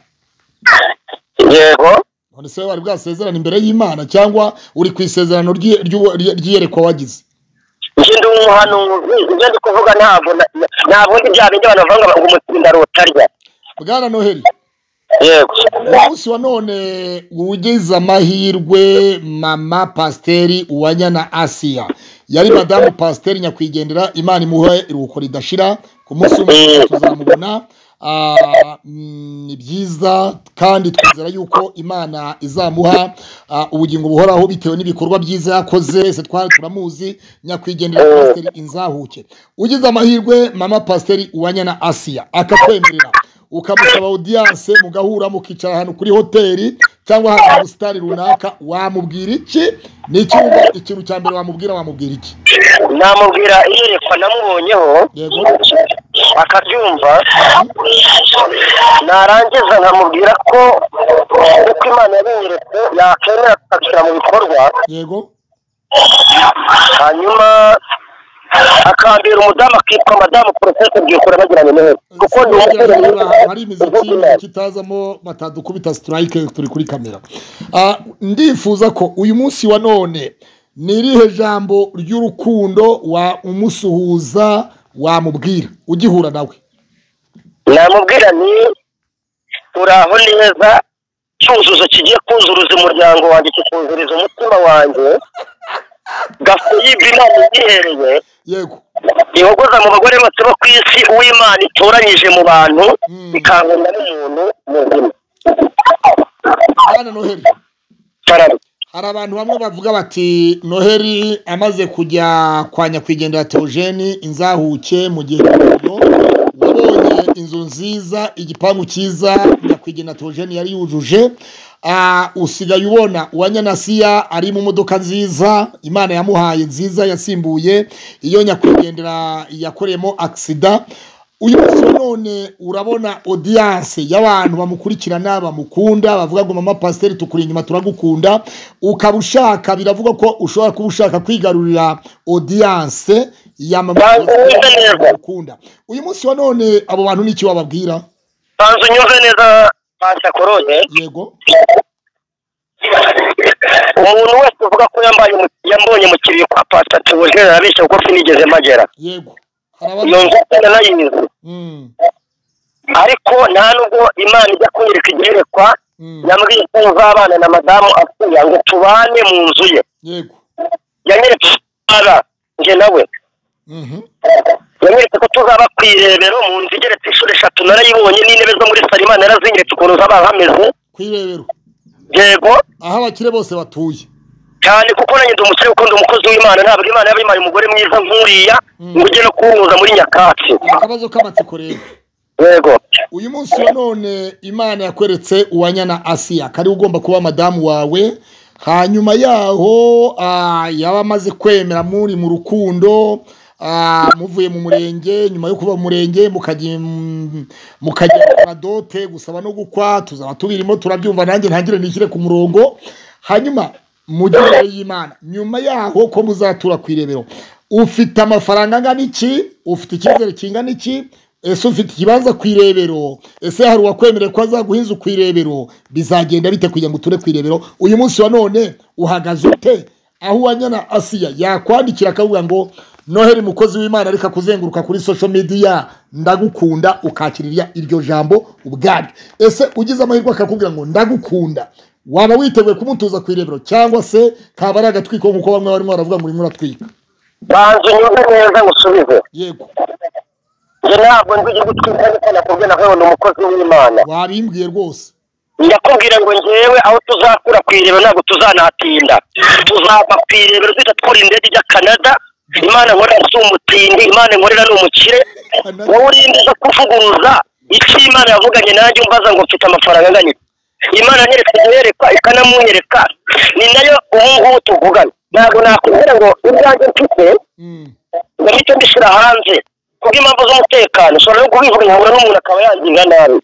yego none se wari bwasezerana imbere y'imana cyangwa uri ku isezerano ry'i- ry'uwo- ry- ry'iyerekwa wagize njye ndi umuhanuzi ibyo ndi kuvuga ntabwo na- na- nta bundi bya bindi abantu bavuga ngo umutsinda rutarya bwana noheli yego umunsi wa none ugize amahirwe mama pasiteri uwanyana asiya yari madamu pasiteri nyakwigendera imana imuhe iruhuko ridashira ku munsi w'umutuzo tuzamubona Ah, mm, ni byiza kandi twizera yuko imana izamuha ah, ubugingo buhoraho bitewe n'ibikorwa byiza yakoze wese twari turamuzi nyakwigendera pasiteri inzahuke ugize amahirwe mama pasiteri uwanyana asiya akakwemerera ukamusaba audiyanse mugahura mukicara ahantu kuri hoteli cyangwa ahantu mu busitani runaka wamubwira iki ni iki wumva- ikintu cya mbere wamubwira wamubwira iki namubwira iyerekwa namubonyeho akabyumva narangiza nkamubwira ko uko imana yabiyeretse yakemera tukabishyira mu bikorwa yego hanyuma akambera umudamu akitwa madamu porosesi bwikura bagiranye neza kuko ni umusore mwiza hari imiziki kitazamo batadukubita sitarayike turi kuri kamera Ah, ndifuza ko uyu munsi wa none ni irihe jambo ry'urukundo wa umusuhuza wamubwira ugihura nawe namubwira ni uraho neza cyuzuzo kigiye kuzuruza umuryango wanjye kikuzuriza umutima wanjye gafu yibye inama yihereye yego ihogoza mu bagore bose bo ku isi uw'imana itoranyije mu bantu ikangurira n'umuntu muzima Bwana noheli hari abantu bamwe bavuga bati noheli amaze kujya kwa nyakwigendera teogeni inzahuke mu gihe wabonye inzu nziza igipangu cyiza nyakwigendera teogeni yari yujuje Ah, usigaye ubona uwanyanasiya ari mu modoka nziza imana yamuhaye nziza yasimbuye iyo nyakwigendera yakoreyemo agisida uyu munsi wa none urabona odiyanse y'abantu bamukurikirana bamukunda bavuga ngo mama pasiteri tukuri inyuma turagukunda ukaba ushaka biravugwa ko ushobora kuba ushaka kwigarurira odiyanse ya mama pasiteri bamukunda uyu munsi wa none abo bantu ni iki wababwira banza unyuze neza panta korone yego umuntu wese uvuga ko yambaye umu- yambonye mu kibuye kwa panta teogeni arabeshya kuko sinigeze magera yego iyo nzu ndanayizi ariko nta nubwo imana ijya kunyereka igerekwa yambwiye ko uzabana na madamu asuya ngo tubane mu nzu ye yego yanyeretse ara njye nawe yanyeretse ko tuzaba ku irebero mu nzu igeretse inshuro eshatu narayibonye n'intebe zo muri salo imana yarazinyeretse ukuntu zaba hameze ku irebero yego aho abakire bose batuye cyane kuko nanjye ndi umusore ukunda umukozi w'imana ntabwo imana yaba yimpaye umugore mwiza nk'uriya ngo ujye no kuwuhuza muri nyakatsi akabazo k'amatsiko rero yego uyu munsi wa none imana yakweretse uwanyana asiya kari ugomba kuba madamu wawe hanyuma yaho ah, yaba amaze kwemera muri mu rukundo ah, muvuye mu murenge nyuma yo kuva mu murenge mukajya im- mukajya gukora dote gusaba no gukwa tuzaba tubirimo turabyumva nanjye ntangire nishyire ku murongo hanyuma mujye y'imana nyuma yaho ko muzatura ku irebero ufite amafaranga angana iki ufite icyizere kingana iki ese ufite ikibanza ku irebero ese hari uwakwemerera ko azaguha inzu ku irebero bizagenda bite kugira ngo uture ku irebero uyu munsi wa none uhagaze ute aho uwanyana asiya yakwandikira akavuga ngo noheli mukozi w'imana ariko kuzenguruka kuri social media ndagukunda ukakirira iryo jambo ubwaryo ese ugize amahirwe akakubwira ngo ndagukunda waba witeguye kumutuza ku irebero cyangwa se kaba ari agatwiko nk'uko bamwe barimo baravuga ngo urimo uratwika banza unyuze neza ngo usubize yego njye ntabwo nzi gutwika niko nakubwiye nawe ni umukozi w'imana wabimbwiye rwose ndakubwira ngo ngewe aho tuzakura ku irebero ntabwo tuzanahatinda tuzava ku irebero duhita twura indege ijya canada imana nkorera si umutindi imana nkorera ni umukire wowe uri imbuga kuvuguruza iki imana yavuganye nanjye umbaza ngo mfite amafaranga angana iki imana yereka yereka ikanamunyereka ni nayo ubu ngubu tuvugana ntabwo nakubwira ngo ibyanjye mfite ngo mpite mbishyira hanze kubw'impamvu z'umutekano ushobora no kubivuga nkabura n'umuntu akaba yangirira nabi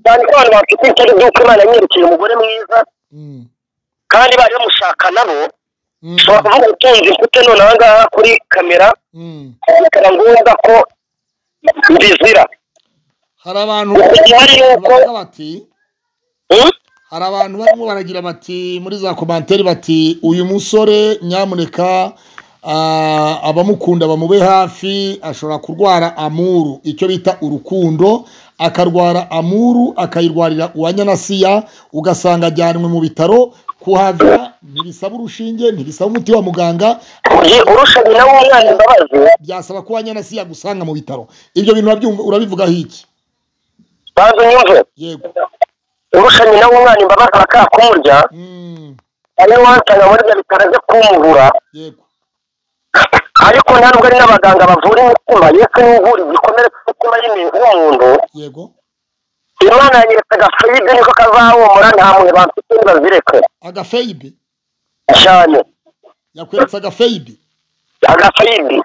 cyane ko abantu bafite itari ry'uko imana yanyerekeye umugore mwiza kandi bari bamushaka nabo ushobora kuvuga utunze mfite none aha ngaha kuri kamera bikaba ngombwa ko mbizira hari abantu Hari bavuga bati hari abantu barimo baragira bati muri za komantere bati uyu musore nyamuneka ah, abamukunda bamube hafi ashobora kurwara amuru icyo bita urukundo akarwara amuru akayirwarira uwa nyanasiya ugasanga ajyanwe mu bitaro kuhava ntibisaba urushinge ntibisaba umuti wa muganga urushinge w'umwana imbabazi byasaba ko uwa nyanasiya agusanga mu bitaro ibyo bintu urabyumva- urabivugaho iki banza unyumve urusha nyina w'umwana imbabazi bakakumurya ariyo wasanga muri ibyo bitaro byo kumubura ariko nta nubwo ari n'abaganga bavura imitima yesu niwe uvura igikomere cy'umutima y'imi- w'umuntu yego imana yanyeretse agafide niko kazahumura nta muntu bamfite nibazireke agafeyibe cyane yakweretse agafeyibe agafide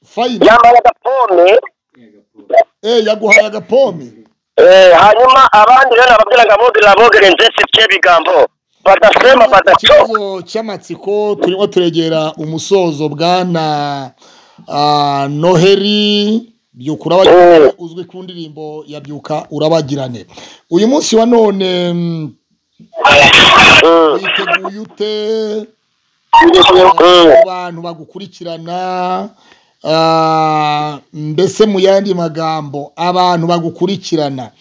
Fayibe. yambaye agapome eh yaguhaye agapome Eh, hanyuma abandi rero nababwira ngo abogerera abogerera nzesi tye bigambo badasema badaco ikibazo cy'amatsiko turimo turegera umusozo bwana ah, noheri byukura urabagirane uzwi ku ndirimbo ya byuka urabagirane uyu munsi wa none mm, witeguye ute ku bantu bagukurikirana ah, mbese mu yandi magambo abantu bagukurikirana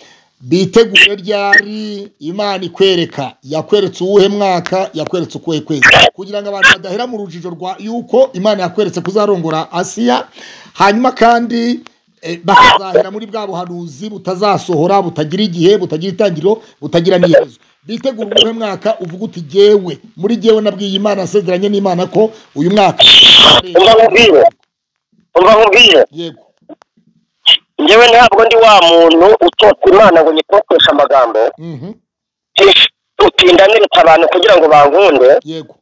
bitegure ryari imana ikwereka yakweretse uwuhe mwaka yakweretse ukuhe kwezi kugira ngo abantu badahera mu rujijo rwa yuko imana yakweretse kuzarongora asiya hanyuma kandi eh, bakazahera muri bwa buhanuzi butazasohora butagira igihe butagira itangiriro butagira n'iherezo bitegura uwuhe mwaka uvuga uti jyewe muri jyewe nabwiye imana asezeranye n'imana ko uyu mwaka umva nkubwire umva nkubwire yego njyewe ntabwo ndi wa muntu utotsa imana ngo nyitoteshe amagambo mhm, Ish, utinda neretse abantu kugira ngo bankunde yego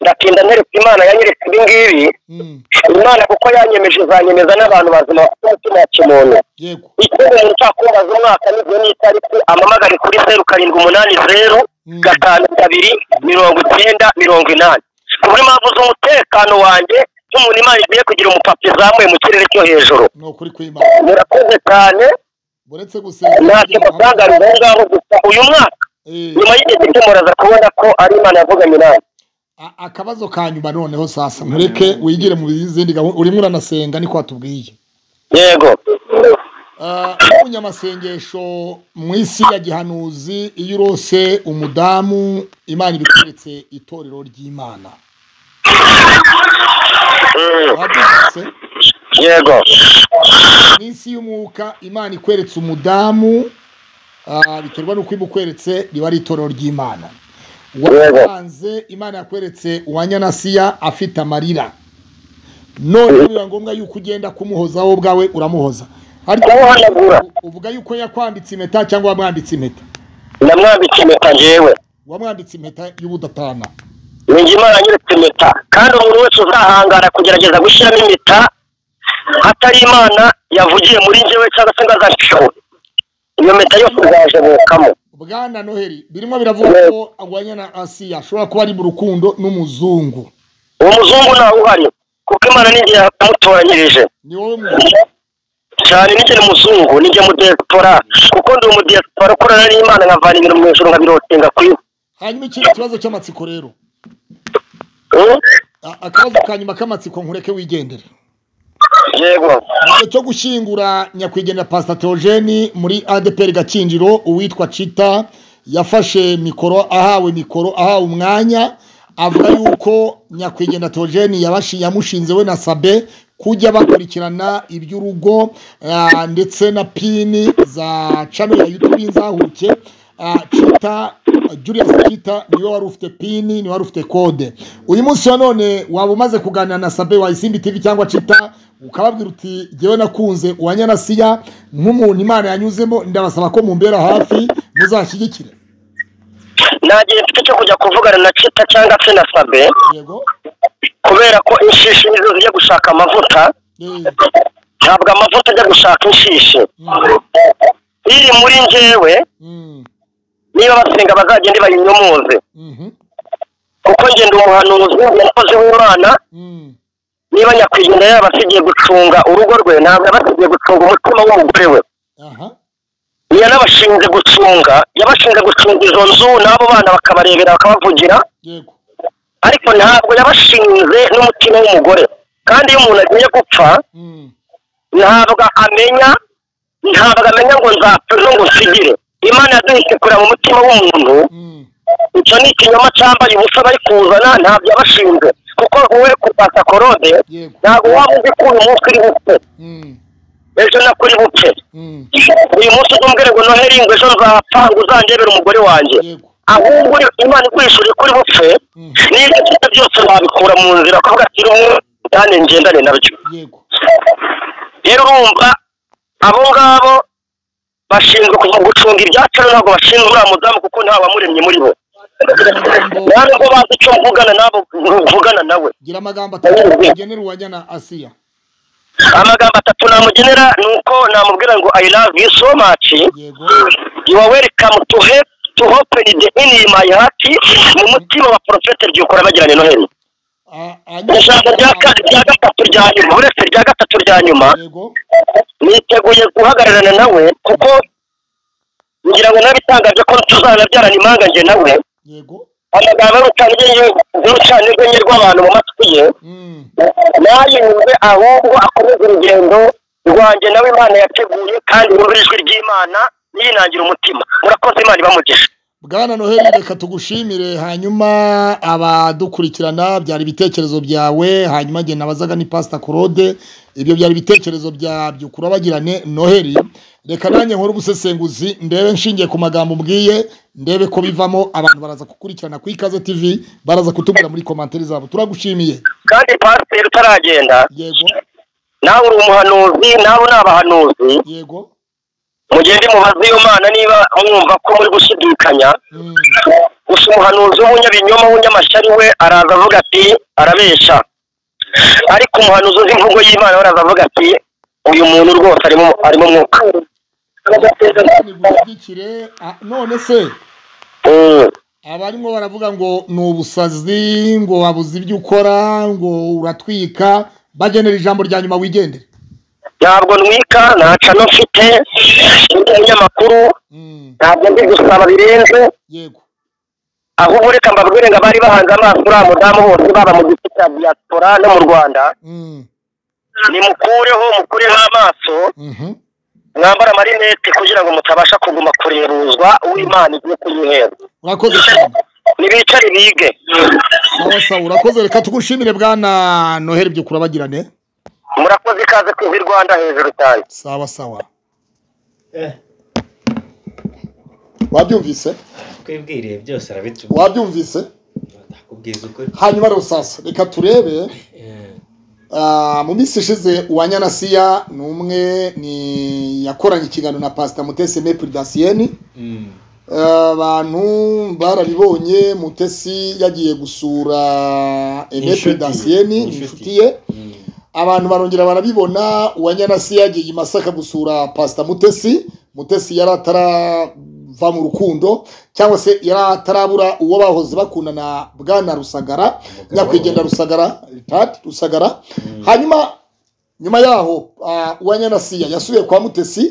ndatinda neretse imana yanyeretse ibi ngibi imana kuko yanyemeje izanyemeza n'abantu bazima bafite umutima wa kimuntu yego icyo umuntu utakumbaza umwaka n'igihe n'itariki amamagare kuri zeru karindwi umunani zeru gatanu kabiri mirongo icyenda mirongo inani ku bw'impamvu z'umutekano wanjye nk'umuntu imana igiye kugira umupapa izamuye mu kirere cyo hejuru ni ukuri kw'imana murakoze cyane uretse gusenga ntacyo mbasangarira aho ngaho gusa uyu mwaka nyuma y'igihe cyo muraza kubona ko ari imana yavuganye nawe A- akabazo ka nyuma noneho sasa ntureke wigire mu zindi gahunda urimo uranasenga niko watubwiye yego Ah, nk'umunyamasengesho mu isi ya gihanuzi iyo urose umudamu imana ibikweretse itorero ry'imana wabyumvise yego mu isi y'umwuka imana ikweretse umudamu ah, biterwa n'uko imukweretse riba ari itorero ry'imana wasanze imana yakweretse uwa nyanasiya afite amarira none biba ngombwa yuko ugenda kumuhoza wowe ubwawe uramuhoza ariko uvuga yuko yakwambitse impeta cyangwa wamwambitse impeta ndamwambitse impeta njyewe wamwambitse impeta y'ubudatana ninjye imana yanyeretse impeta kandi umuntu wese uzahangara kugerageza gushyiramo impeta hatari imana yavugiye muri njyewe cyangwa se ngo azashyure iyo mpeta yose izajebukamo bwana noheli birimo biravuga ko agwanyana asiya ashobora kuba ari mu rukundo n'umuzungu uwo muzungu ntawe uhari kuko imana ninjye yamutoranyirije ni wowe muzungu cyane ninjye ni muzungu ninjye mudiyasitora kuko ndi umudiyasitora ukorana n'imana nkavana ibintu mu ijoro nkabirotinga ku isi hanyuma ikindi kibazo cy'amatsiko rero Mm? A- akabazo ka nyuma k'amatsiko nkureke wigendere yego mu gihe cyo gushyingura nyakwigendera pasita teogeni muri adeperi gakinjiro uwitwa cita yafashe mikoro ahawe mikoro ahawe umwanya avuga yuko nyakwigendera teogeni yabashi- yamushinze we na sabe kujya bakurikirana iby'urugo ah, ndetse na pini za cano ya yutubi nzahuke kita julius kita niwe wari ufite pini niwe wari ufite kode uyu munsi wa none waba umaze kuganira na sabe wa isimbi tv cyangwa cita ukababwira uti ngewe nakunze uwa nyanasiya nk'umuntu imana yanyuzemo ndabasaba ko mumbera hafi muzashyigikire ntagihe mfite cyo kujya kuvugana na cita cyangwa se na sabe kubera ko inshishi nizo zijya gushaka amavuta ntabwo amavuta ajya gushaka inshishi iri muri njyewe niba basenga bazagende bayinyumuze kuko njye ndi umuhanuzi umukozi w'imana niba nyakwigendera yarabasigiye gucunga urugo rwe ntabwo yabasigiye gucunga umutima w'umugore we yanabashinze gucunga yabashinze gucunga izo nzu n'abo bana bakabarebera bakabavugira ariko ntabwo yabashinze n'umutima w'umugore kandi iyo umuntu agiye gupfa ntabwo amenya ntabwo amenya ngo nzapfe ngo nsigire imana yaduhise kureba mu mutima w'umuntu icyo ni ikinyoma cyambaye ubusa bari kuzana ntabwo yabashinze kuko wowe kupasa korode ntabwo waba uzi ko uyu munsi uri bupfe ejo nako uri bupfe uyu munsi uzumbwire ngo noheri ngo ejo nzapfa ngo uzangebere umugore wanjye ahubwo uri- imana ikwishuriye ko uri bupfe n'ibyo ufite byose wabikura mu nzira kuvuga ati rumwe kandi ngendane nabyo rero urumva abo ngabo bashinzwe kuva gucunga ibyacu ntabwo bashinzwe uriya mudamu kuko nta wamuremye muri bo nta nubwo bazi icyo mvugana n'abo mvugana nawe gira amagambo atatu ugenera uwa nyanasiya amagambo atatu namugenera ni uko namubwira ngo i love you so much you are welcome to help to open the in my heart mu mutima wa porofete ryukora bagiranye noheli ijambo rya ka- rya gatatu rya nyuma uretse rya gatatu rya nyuma niteguye guhagararana nawe kuko ngira ngo nawe bitangaje ko tuzanabyarana impanga njye nawe amagambo y'urucana urwenya rw'abantu mu matwi ye ntayinyumve ahubwo akomeze urugendo rwanjye nawe imana yateguye kandi yumve ijwi ry'imana ntiyinangire umutima murakoze imana ibamugisha bwana noheli reka tugushimire hanyuma abadukurikirana byari ibitekerezo byawe hanyuma njye nabazaga ni pasita korode ibyo byari ibitekerezo bya byukura bagirane noheli reka nanjye nkore ubusesenguzi ndebe nshingiye ku magambo mbwiye ndebe ko bivamo abantu baraza kukurikirana ku ikaze tv baraza kutubwira muri komantere zabo turagushimiye kandi pasiteri utaragenda nawe uri umuhanuzi nawe ni abahanuzi yego mugende mubaze iyo mana niba mwumva ko muri gushidikanya gusa umuhanuzi w'umunyabinyoma w'unyamashyari we araza avuga ati arabesha ariko umuhanuzi uzi imvugo y'imana we araza avuga ati uyu muntu rwose arimo arimo umwuka nigushyigikire Ah, none se abarimo baravuga ngo ni ubusazi ngo wabuze ibyo ukora ngo uratwika bagenera ijambo rya nyuma wigendere ntabwo ntwika nta cano mfite ndi umunyamakuru ntabwo ndi gusaba birenze ahubwo reka mbabwire ngo abari bahanze amaso uriya mudamu bose baba mu gice cya diyaspora no mu rwanda nimukureho mukureho amaso mwambara amarinete kugira ngo mutabasha kuguma kurebuzwa uw'imana igiye kuyihera urakoze cyane nibicare bige sawa sawa urakoze reka tugushimire bwana noheli byukura bagirane murakoze ikaze kuva i rwanda hejuru cyane sawa sawa wabyumvise twibwiriye byose arabitubwira wabyumvise akubwiza ukuri hanyuma rero sasa reka turebe Ah, mu minsi ishize uwa nyanasiya ni umwe ni yakoranye ikiganiro na pasita mutesi mepuri dasiyeni abantu barabibonye mutesi yagiye gusura Inshuti mepuri ye, dasiyeni ni inshuti ye abantu barongera barabibona uwa nyanasiya yagiye i masaka gusura pasita mutesi mutesi yari atarava mu rukundo cyangwa se yari atarabura uwo bahoze bakundana bwana rusagara nyakwigendera rusagara Richard rusagara hanyuma nyuma yaho ah, uwa nyanasiya yasubiye kwa mutesi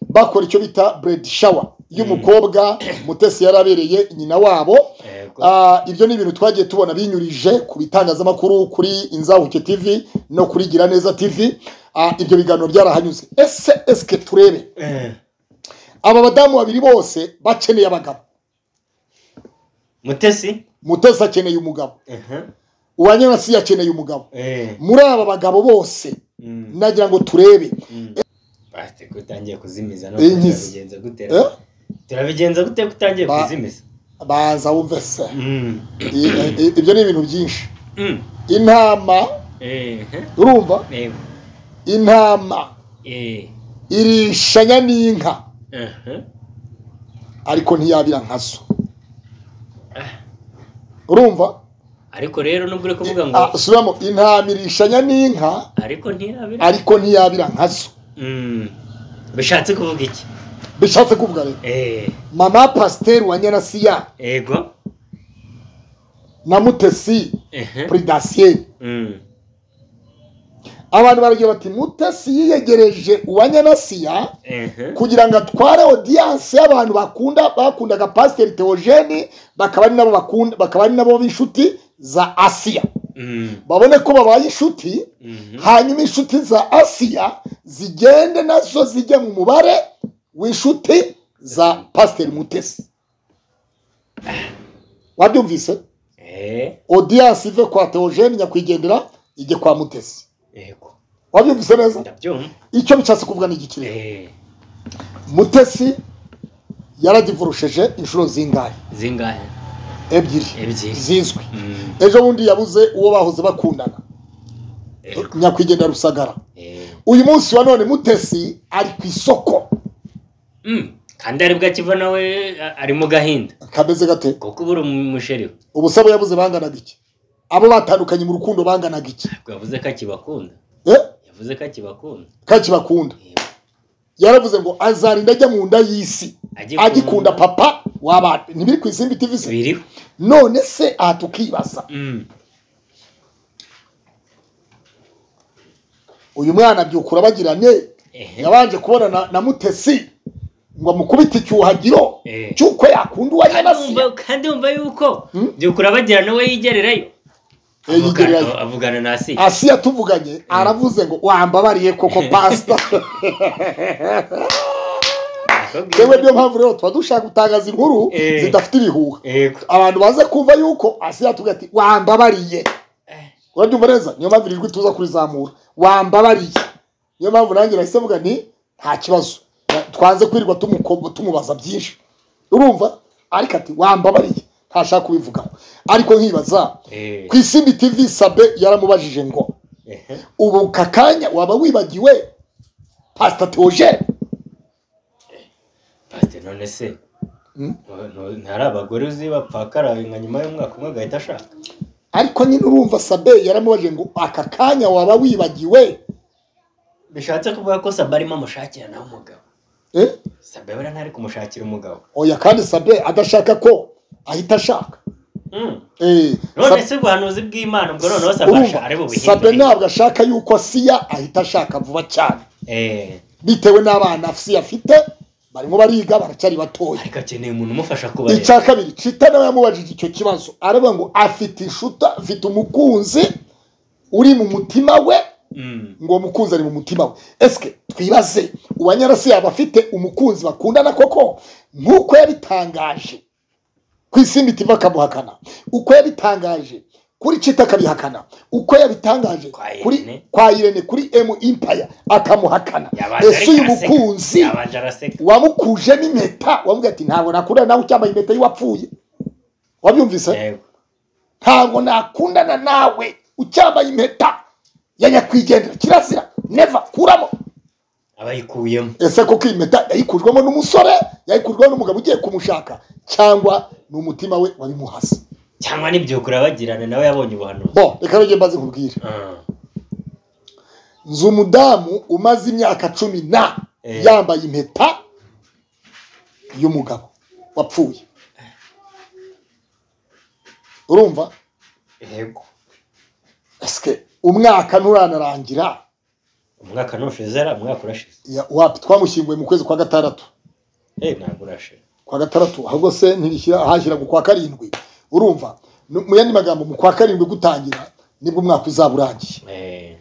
bakora icyo bita buredi shawa y'umukobwa mutesi yari abereye nyina wabo Ah, ibyo ni ibintu twagiye tubona binyurije ku bitangazamakuru kuri inzahuke tv no kuri gira neza tv Ah, ibyo biganiro byarahanyuze ese esike turebe aba badamu babiri bose bakeneye abagabo mutesi mutesi akeneye umugabo uwa nyanasiya akeneye umugabo Eh, muri aba bagabo bose nagira ngo turebe bate ko utangiye kuzimiza no Iyi nkizi. kubigenza gutera Eh? turabigenza gute ko utangiye Ba- kuzimiza banza wumve se Mm. I- i- ibyo ni ibintu byinshi Mm. intama Eh, eh. urumva Eh, intama eh, irishanya n'inka eh, eh. ariko ntiyabira nkazo urumva ariko rero nubwo uri kuvuga ngo Ah, subiramo intama irishanya n'inka ariko ntiyabira ariko ntiyabira nkazo Mm. bishatse kuvuga iki bishatse kuvuga rero eh mama pasiteri wa nyanasiya ego na mutesi ehe puridasiye Mm. abantu baragira bati mutesi yiyegereje uwa nyanasiya ehe kugira ngo atware odiyanse y'abantu bakunda bakundaga pasiteri teogeni bakaba ari nabo bakunda bakaba ari nabo b'inshuti za asiya Mm. babone ko babaye inshuti Mhm. hanyuma inshuti za asiya zigende nazo zijye mu mubare w'inshuti za pasiteri mutesi wabyumvise eh odiyanse ive kwa teogeni nyakwigendera ijye kwa mutesi ego wabyumvise neza ndabyumva icyo bishatse kuvuga ni iki rero eh mutesi yaradivurusheje inshuro zingahe zingahe ebyiri Ebyiri. zizwi Mm. ejo bundi yabuze uwo bahoze bakundana ego nyakwigendera rusagara eh uyu munsi wa none mutesi ari ku isoko Mm. kandi aribwo akiva nawe a- ari mu gahinda kameze gate kuko ubura umusheri we ubusabo yabuze banganaga iki abo batandukanye mu rukundo banganaga iki Ntabwo yavuze ko akibakunda Eh? yavuze ko akibakunda kaki bakunda Yego. yaravuze ngo azarinda ajya mu nda y'isi Agikunda. agikunda papa wabana ntibiri ku isimbi tv se biriho none se aha tukibaza Mm. uyu mwana abyukura bagirane ehe yabanje kubona na, na mutesi ngo amukubite icyuhagiro Eh. cy'uko yakunda uwa Kandi nyanasiya wumva- kandi wumva yuko Hmm? byukura bagira nawe yigererayo Eh, yigererayo. Avugana- avugana na si asiya tuvuganye aravuze ngo wambabariye koko pasita yewe niyo mpamvu rero tuba dushaka gutangaza inkuru Eh. zidafite ibihuha yego abantu baze kumva yuko asiya tuvuga ati wambabariye urabyumva neza niyo mpamvu irirwi tuza kurizamura wambabariye niyo mpamvu nanjye nahise mvuga ni nta kibazo Na- twanze kwirirwa tumuko- tumubaza byinshi urumva ariko ati wambabariye ntashaka kubivugaho ariko nkibaza Eh, ku isimbi tv sabe yaramubajije ngo ehe. ubu ka kanya waba wibagiwe pasita teogene Pasiteri, none se Hmm? ntu- ntu- ntari abagore uzi bapfakaraye nka nyuma y'umwaka umwe agahita ashaka ariko nyine urumva sabe yaramubajije ngo aka kanya waba wibagiwe bishatse kuvuga ko saba arimo amushakira nawe umugabo eh? saba buriya ntari kumushakira umugabo oya kandi sabe adashaka ko ahita ashaka Mm. Eh, none Sab- se ubuhanuzi bw'imana ubwo noneho urumva, saba ari sabe bubihinduye ntabwo ashaka yuko siya ahita ashaka vuba cyane Eh, bitewe n'abana siya afite barimo bariga baracyari batoya ariko akeneye umuntu umufasha kubareba icya kabiri cita nawe yamubajije icyo kibazo aravuga ngo afite inshuti afite umukunzi uri mu mutima we Mm. ngo uwo mukunzi ari mu mutima we esike twibaze uwa nyarasi yaba afite umukunzi bakundana koko nk'uko yabitangaje ku isimbi tiva akamuhakana uko yabitangaje kuri cita akabihakana uko yabitangaje Kwa Irene. kuri kwa irene kuri emu impaya akamuhakana Yabanje ese uyu ariko araseka. mukunzi yabanje araseka wamukujemo impeta wamubwira ati ntabwo nakundana nawe ucyambaye impeta y'uwapfuye wabyumvise yego ntabwo nakundana nawe ucyambaye impeta ya nyakwigendera kirazira neva kuramo aba yikuyemo ese koko iyi mpeta yayikujwemo n'umusore yayikujwemo n'umugabo ugiye kumushaka cyangwa ni umutima we wabimuhase cyangwa n'ibyukura bagirana nawe yabonye ubuhanuzi bo reka rege mbaze nkubwire Ah, nzi umudamu umaze imyaka cumi na Eh. yambaye impeta y'umugabo wapfuye urumva yego esike umwaka nturanarangira umwaka nushize ari umwaka urashize Ya- wapi twamushyinguye mu kwezi kwa gatandatu eh ntabwo urashize kwa gatandatu ahubwo se ntirishyira hashyira mu kwa karindwi urumva No- mu yandi magambo mu kwa karindwi gutangira nibwo umwaka uzaba urangiye eh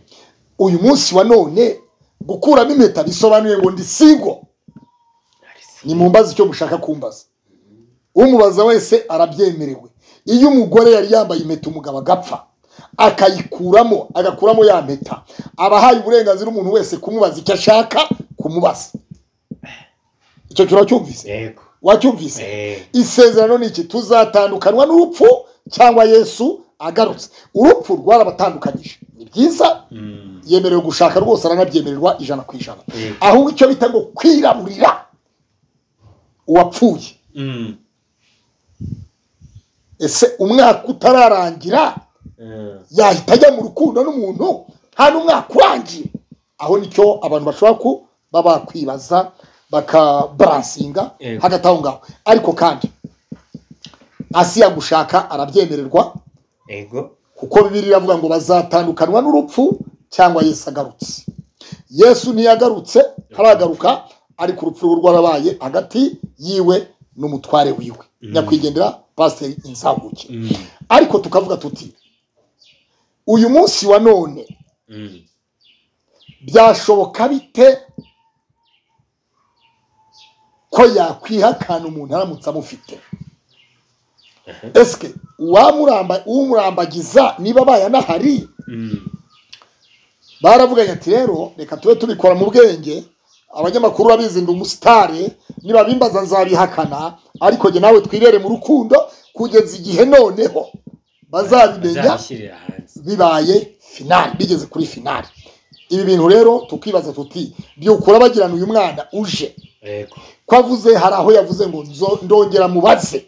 uyu munsi wa none gukuramo impeta bisobanuye ngo ndi singo ni mumbaze icyo mushaka kumbaza umubaza wese arabyemerewe iyo umugore yari yambaye impeta umugabo agapfa akayikuramo agakuramo ya mpeta aba ahaye uburenganzira umuntu wese kumubaza icyo ashaka kumubaza icyo cyura cyumvise yego wacyumvise isezerano ni iki tuzatandukanwa n'urupfu cyangwa yesu agarutse urupfu rwarabatandukanyije ni byiza yemerewe gushaka rwose aranabyemererwa ijana ku ijana ahubwo icyo bita ngo kwiraburira uwapfuye ese umwaka utararangira yahita ajya mu rukundo n'umuntu nta n'umwaka urangiye aho nicyo abantu bashobora kuba bakwibaza bakabaransinga Yego. hagati aho ngaho ariko kandi asi yagushaka arabyemererwa ego kuko bibiri iravuga ngo bazatandukanywa n'urupfu cyangwa yesu agarutse yesu ntiyagarutse haragaruka ariko urupfu rwe rwarabaye hagati yiwe n'umutware wiwe nyakwigendera pasiteri inzamuke ariko tukavuga tuti uyu munsi wa none byashoboka bite ko yakwihakana umuntu aramutse amufite esike uwamuramba- umurambagiza niba abaye anahari baravuganye ati rero reka tube tubikora mu bwenge abanyamakuru urabizi ndi umusitari niba bimbaza nzabihakana ariko jye nawe twibere mu rukundo kugeza igihe noneho bazabimenya azabishyirira hanze bibaye finali bigeze kuri finali ibi bintu rero tukibaza tuti byukura bagirana uyu mwana uje ego ko avuze hari aho yavuze ngo nzo- ndongera mubaze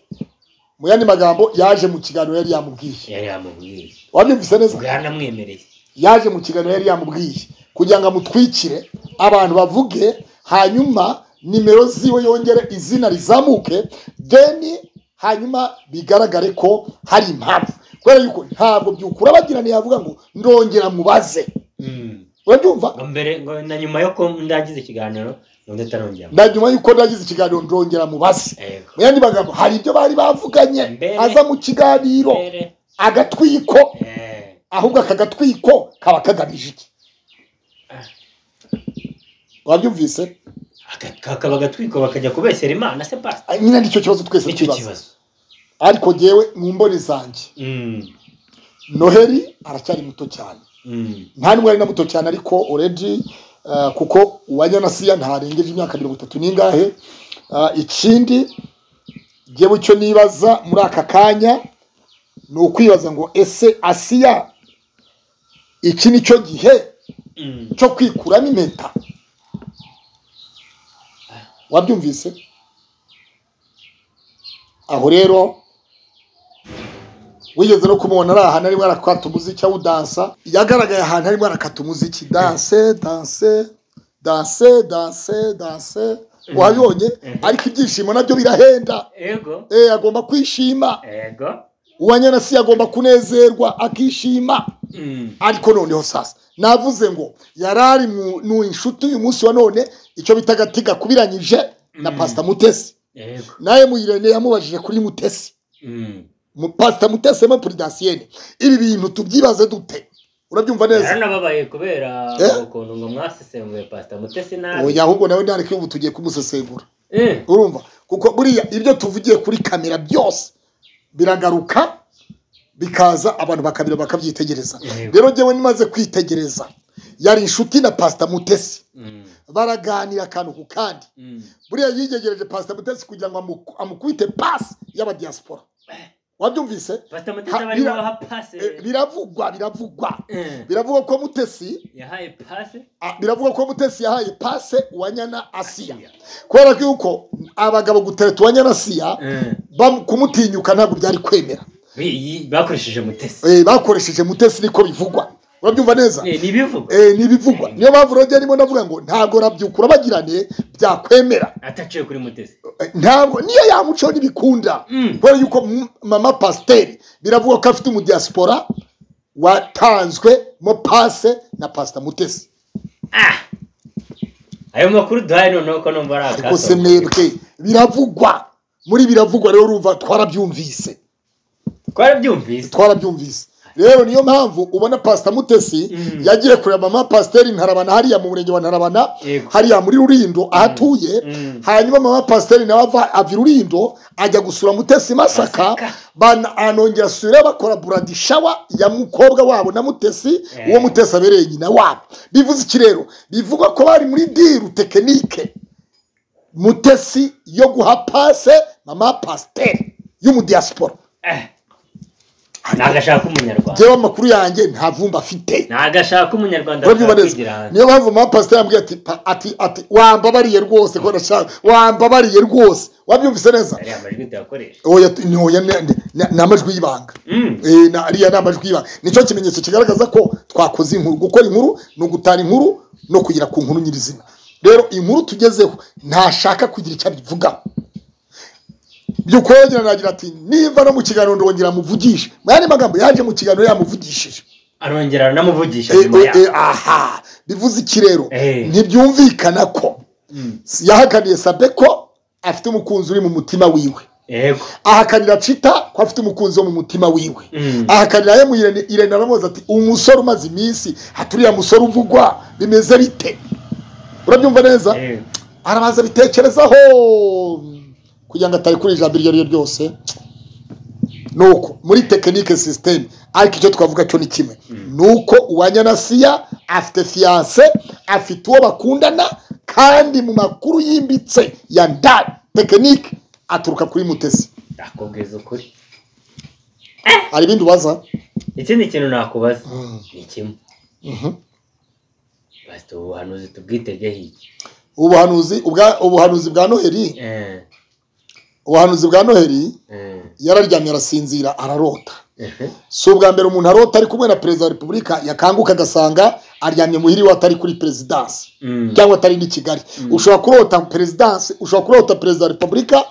mu yandi magambo yaje mu kiganiro yari yamubwiye yari yamubwiye wabyumvise neza bwanamwemereye yaje mu kiganiro yari yamubwiye kugira ngo amutwikire abantu bavuge hanyuma nimero ziwe yongere izina rizamuke deni hanyuma bigaragare ko hari impamvu kubera yuko ntabwo byukura bagirana yavuga ngo ndongera mubaze urabyumva ngo mbere ngo na nyuma yo ko ndangiza ikiganiro ngo ndatarongera na nyuma yuko nagize ikiganiro ndongera mubaze ego mu yandi magambo hari ibyo bari bavuganye Mbere. aza mu kiganiro mbere agatwiko eh, ahubwo aka gatwiko kaba kagamije iki wabyumvise aka- kakaba agatwiko bakajya kubesera imana se pasita Ah, nyine nicyo kibazo twese nicyo tukibaza kibazo ariko jyewe mu mboni zanjye Mm, noheli aracyari muto cyane mm, nta n'umwe ari na muto cyane ariko oredi kuko uwanyanasiya ntarengeje imyaka mirongo itatu n'ingahe Ah, ikindi jyewe icyo nibaza muri aka kanya ni ukwibaza ngo ese asiya iki ni cyo gihe mm. cyo kwikuramo impeta wabyumvise aho rero wigeze no kumubona ari ahantu arimo arakata umuziki awudansa yagaragaye ahantu arimo arakata umuziki danse danse danse danse danse wabibonye ariko ibyishimo nabyo birahenda ego Eh, agomba kwishima ego uwanyanasi agomba kunezerwa akishima Mm, ariko noneho sasa navuze ngo yarari mu inshuti uyu munsi wa none icyo bita agati gakubiranyije na pasita mutesi ego nawe muyirene yamubajije kuri mutesi Mm. Mu- pasita mutesi yama puridasiyene ibi bintu tubyibaze dute urabyumva neza yaranababaye kubera Eh? ukuntu ngo mwasesenguye pasita mutesi nabi oya ahubwo nawe ntareke ubu tugiye kumusesengura Eh, urumva kuko buriya ibyo tuvugiye kuri kamera byose biragaruka bikaza abantu bakabira bakabyitegereza Yego. rero njyewe nimaze kwitegereza yari inshuti na pasita mutesi mm, baraganira akantu ku kandi mm. buriya yigegereje pasita mutesi kugira ngo amu- amukubite pasi y'abadiyasipora wabyumvise pasita Ha, mutesi barimo bira- baha Eh, pase biravugwa biravugwa Eh, biravugwa ko mutesi yahaye pase Ah, biravugwa ko mutesi yahaye pase uwanyana asiya kubera ko yuko abagabo gutereta uwanyana asiya Eh, bam- kumutinyuka ntabwo byari kwemera bi- yi- bakoresheje mutesi Eh, bakoresheje mutesi niko bivugwa urabyumva neza Eh, ni ibivuga Eh, ni ibivugwa niyo mpamvu rero njye ndimo ndavuga ngo ntabwo rabyukura bagirane byakwemera ataciye kuri mutesi Eh, ntabwo niyo yamuco ntibikunda Mm. kubera yuko m- mama pasiteri biravugwa ko afite umudiyasipora watanzwe mo pase na pasita mutesi ayo makuru duhaye noneho ko numva ari ariko se akaso mwebwe biravugwa muri biravugwa rero urumva twarabyumvise twarabyumvise twarabyumvise rero niyo mpamvu ubona pasita mutesi Mm. yagiye kureba mama pasiteri ntarabana hariya mu murenge wa ntarabana Yego. hariya muri rurindo aho atuye Mm. hanyuma mama pasiteri nawe ava ava i rurindo ajya gusura mutesi i masaka Masaka. bana- anongera asubira bakora buradi shawa ya mukobwa wabo na mutesi Eh. uwo mutesi abereye nyina wabo bivuze iki rero bivugwa ko bari muri diru tekinike mutesi yo guha pase mama pasiteri y'umudiyasipora ni agashaka umunyarwanda njyewe amakuru yanjye nta vumba afite ni agashaka umunyarwanda urabyibuha neza kwigira hanze niyo mpamvu mama pasiteri yambwiye ati pa- ati ati wambabariye rwose ko ndashaka wambabariye rwose wabyumvise neza ariya majwi tuyakoresha oya tu- ni oya ni- ni- ni- ni amajwi y'ibanga Mm. Eh, na- ariya ni amajwi y'ibanga nicyo kimenyetso kigaragaza ko twakoze inkuru gukora inkuru ni ugutara inkuru no kugera ku nkuru nyirizina rero inkuru tugezeho ntashaka kugira icyo abivugaho byukoyogera nagira ati niba no mu kiganiro ndongera muvugishe mu yandi magambo yaje mu kiganiro yamuvugishije arongera aranamuvugisha Eh, nyuma eh, eh, yaho aha bivuze iki rero Eh. ntibyumvikana ko yahakaniye sabeko afite umukunzi uri mu mutima wiwe yego ahakanira cita ko afite umukunzi wo mu mutima wiwe Mm. ahakanira ye mu irene irene aramubaza ati umusore umaze iminsi haturiya musore uvugwa bimeze bite urabyumva neza yego arabanza bitekerezaho kugira ngo atarekura ijambo iryo ari ryo ryose ni uko muri tekinike sisiteme ariko icyo twavuga cyo ni kimwe ni uko uwanyanasiya afite fiyanse afite uwo bakundana kandi mu makuru yimbitse ya ndani tekinike aturuka kuri mutesi nakubwiza ukuri hari ibindi ubaza ikindi kintu nakubaza Mm. ni kimwe basi ubu buhanuzi tubwitegeho iki ubuhanuzi ubwa- ubuhanuzi bwa noheli Eh, ubuhanuzi bwa noheli eh, yararyamye arasinzira ararota ehe. si ubwa mbere umuntu arota ari kumwe na perezida wa repubulika yakanguka agasanga aryamye muhiri we atari kuri perezidansi Mm. cyangwa atari n'i kigali ushobora kurota perezidansi ushobora kurota perezida wa repubulika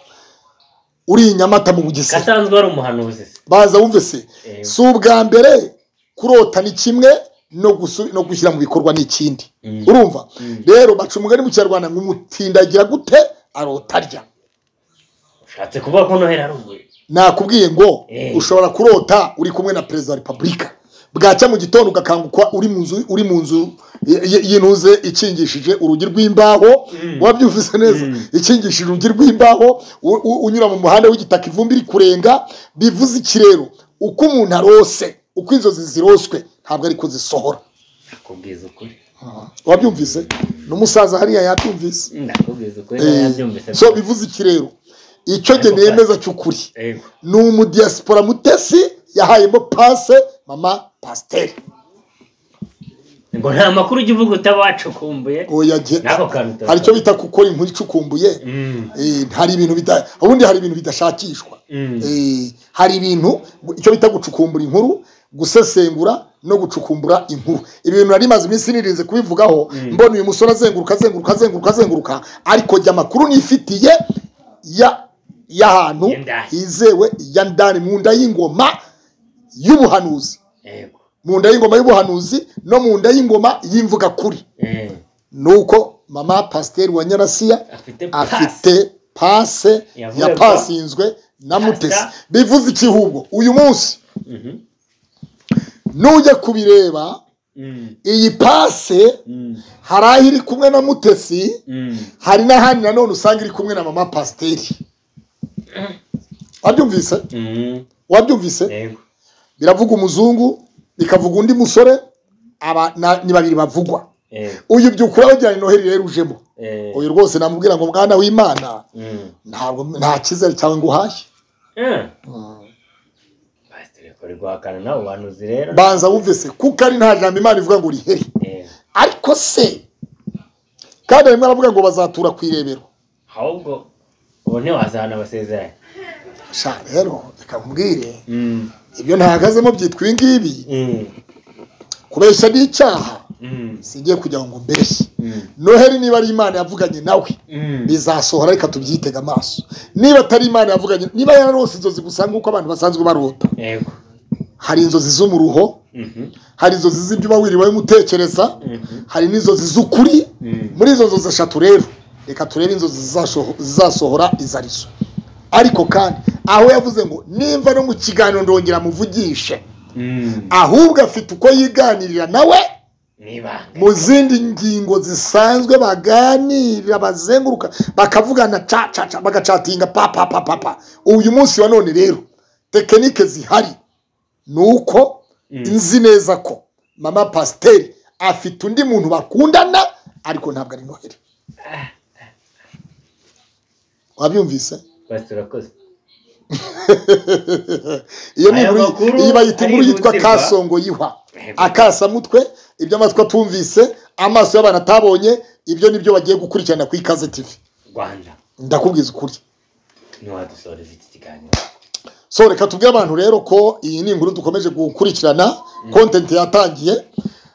uri i nyamata mu bugesera gasanzwe wari umuhanuzi se baza wumve se Eh. si ubwa mbere kurota ni kimwe no gusu- no gushyira mu bikorwa ni ikindi Mm. urumva Mm. rero baca umugani mu kinyarwanda ngo umutindagira gute arota arya ushatse kuvuga ko noheli ari umwe nakubwiye ngo Eh. ushobora kurota uri kumwe na perezida wa repubulika bwacya mu gitondo ugakanguka uri mu nzu uri mu nzu y- y- y'intuze ikingishije urugi rw'imbaho wabyumvise neza ikingishije urugi rw'imbaho u- u- unyura mu muhanda w'igitaka ivumbi iri kurenga bivuze iki rero uko umuntu arose uko inzozi ziroswe ntabwo ariko zisohora nakubwiza ukuri wabyumvise n'umusaza hariya yabyumvise ndakubwiza ukuri Eh, nabyumvise so bivuze iki rero icyo Ariko jye kandi- nemeza cy'ukuri yego ni umudiyasipora mutesi yahayemo pase mama pasiteri ngo nta makuru ujya uvuga utaba wacukumbuye oya jye N'ako kantu utari- hari icyo bita gukora inkuru icukumbuye Mm. Eh, hari ibintu bita ubundi hari ibintu bidashakishwa Mm. Eh, hari ibintu icyo bita gucukumbura inkuru gusesengura no gucukumbura inkuru ibi bintu nari maze iminsi nirinze kubivugaho mbona uyu musore azenguruka azenguruka azenguruka azenguruka ariko jya amakuru nifitiye ya y'ahantu Y'indani. hizewe ya ndani mu nda y'ingoma y'ubuhanuzi yego mu nda y'ingoma y'ubuhanuzi no mu nda y'ingoma y'imvuga kuri Eh, nuko mama pasiteri wa nyarasiya afite pasi afite pase Yavuye kwa- yapasinzwe na mutesi Pasta. bivuze ikihubwo uyu munsi nujya kubireba iyi pase hari aho iri kumwe na mutesi hari n'ahandi nanone usanga iri kumwe na mama pasiteri wabyumvise wabyumvise yego biravuga umuzungu bikavuga undi musore aba na- ni babiri bavugwa yego uyu byukura wagira ni noheli rero ujemo Eh, uyu rwose namubwira ngo mwana w'imana mm. ntabwo nta cyizere cyawe ngo uhashye Eh. Pasiteri kuri guhakana nabo banuzi rero banza wumve se kuko ari nta jambo imana ivuga ngo uriheri Eh, ariko se kandi rimwe aravuga ngo bazatura ku irebero ahubwo ubu ntiwazahana abasezeranye sha rero reka nkubwire Mm. ibyo ntahagazemo byitwa ibi ngibi Mm. kubeshya ni icyaha Mm. singiye kugira ngo mbeshye Mm. noheli niba ari imana yavuganye nawe Mm. bizasohora reka tubyitega amaso niba atari imana yavuganye niba yararose inzozi gusa nk'uko abantu basanzwe barota yego hari inzozi zo mu ruho Mhm. hari inzozi z'ibyo uba wiriwe umutekereza hari n'inzozi z'ukuri muri izo nzozi eshatu rero reka turebe inzozi zizasho- zizasohora izo arizo ariko kandi aho yavuze ngo nimba no mu kiganiro ndongera muvugishe Mm. ahubwo afite uko yiganirira nawe n'ibanga mu zindi ngingo zisanzwe baganira bazenguruka bakavugana ca ca ca bagacatinga pa pa pa pa pa uyu munsi wa none rero tekinike zihari ni uko nzi neza ko mama pasiteri afite undi muntu bakundana ariko ntabwo ari noheli wabyumvise basi turakoze iyo ni Aya inkuru makuru iyi bayita inkuru yitwa arihutirwa. kasongo yiha akasamutwe ibyo amatwi atumvise amaso y'abantu atabonye ibyo nibyo bagiye gukurikirana ku ikaze tivi rwanda ndakubwiza ukuri ntiwadusoreza iki kiganiro so reka tubwire abantu rero ko iyi ni inkuru dukomeje gukurikirana kontenti yatangiye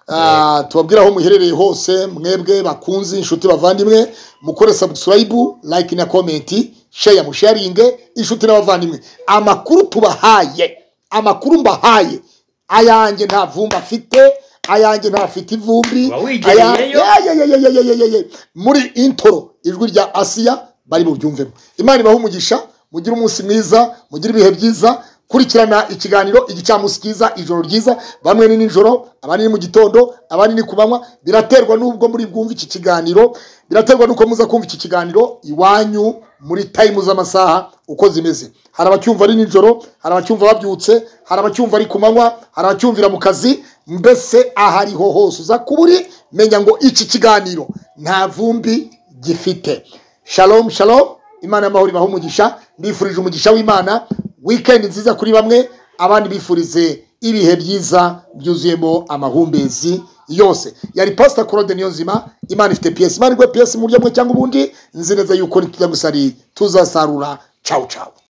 Ah, tubabwira aho muherereye hose mwebwe bakunzi inshuti bavandimwe mukore sabusikarayibu layike na komenti sheya musharinge inshuti n'abavandimwe amakuru tubahaye amakuru mbahaye ayanjye nta vumbi afite ayanjye ntafite ivumbi wigereyeyo? aya- Ye, ye, ye, ye, ye, ye, ye, ye. muri intoro ijwi rya asiya bari bubyumvemo imana ibaha umugisha mugire umunsi mwiza mugire ibihe byiza kurikirana ikiganiro igicamunsi cyiza ijoro ryiza bamwe ni nijoro abandi ni mu gitondo abandi ni ku manywa biraterwa n'ubwo muri bwumve iki kiganiro biraterwa n'uko muza kumva iki kiganiro iwanyu muri tayimu z'amasaha uko zimeze hari abacyumva ari nijoro hari abacyumva babyutse hari abacyumva ari ku manywa hari abacyumvira mu kazi mbese aho ariho hose uza kuba uri menya ngo iki kiganiro nta vumbi gifite shalom shalom imana y'amahoro ibaha umugisha mbifurije umugisha w'imana wikendi nziza kuri bamwe abandi bifurize ibihe byiza byuzuyemo amahumbezi yose yari pasita claude niyo nzima imana ifite piyesi imana igwe piyesi mu buryo bumwe cyangwa ubundi nzi neza yuko nitujya gusari tuzasarura cawu cawu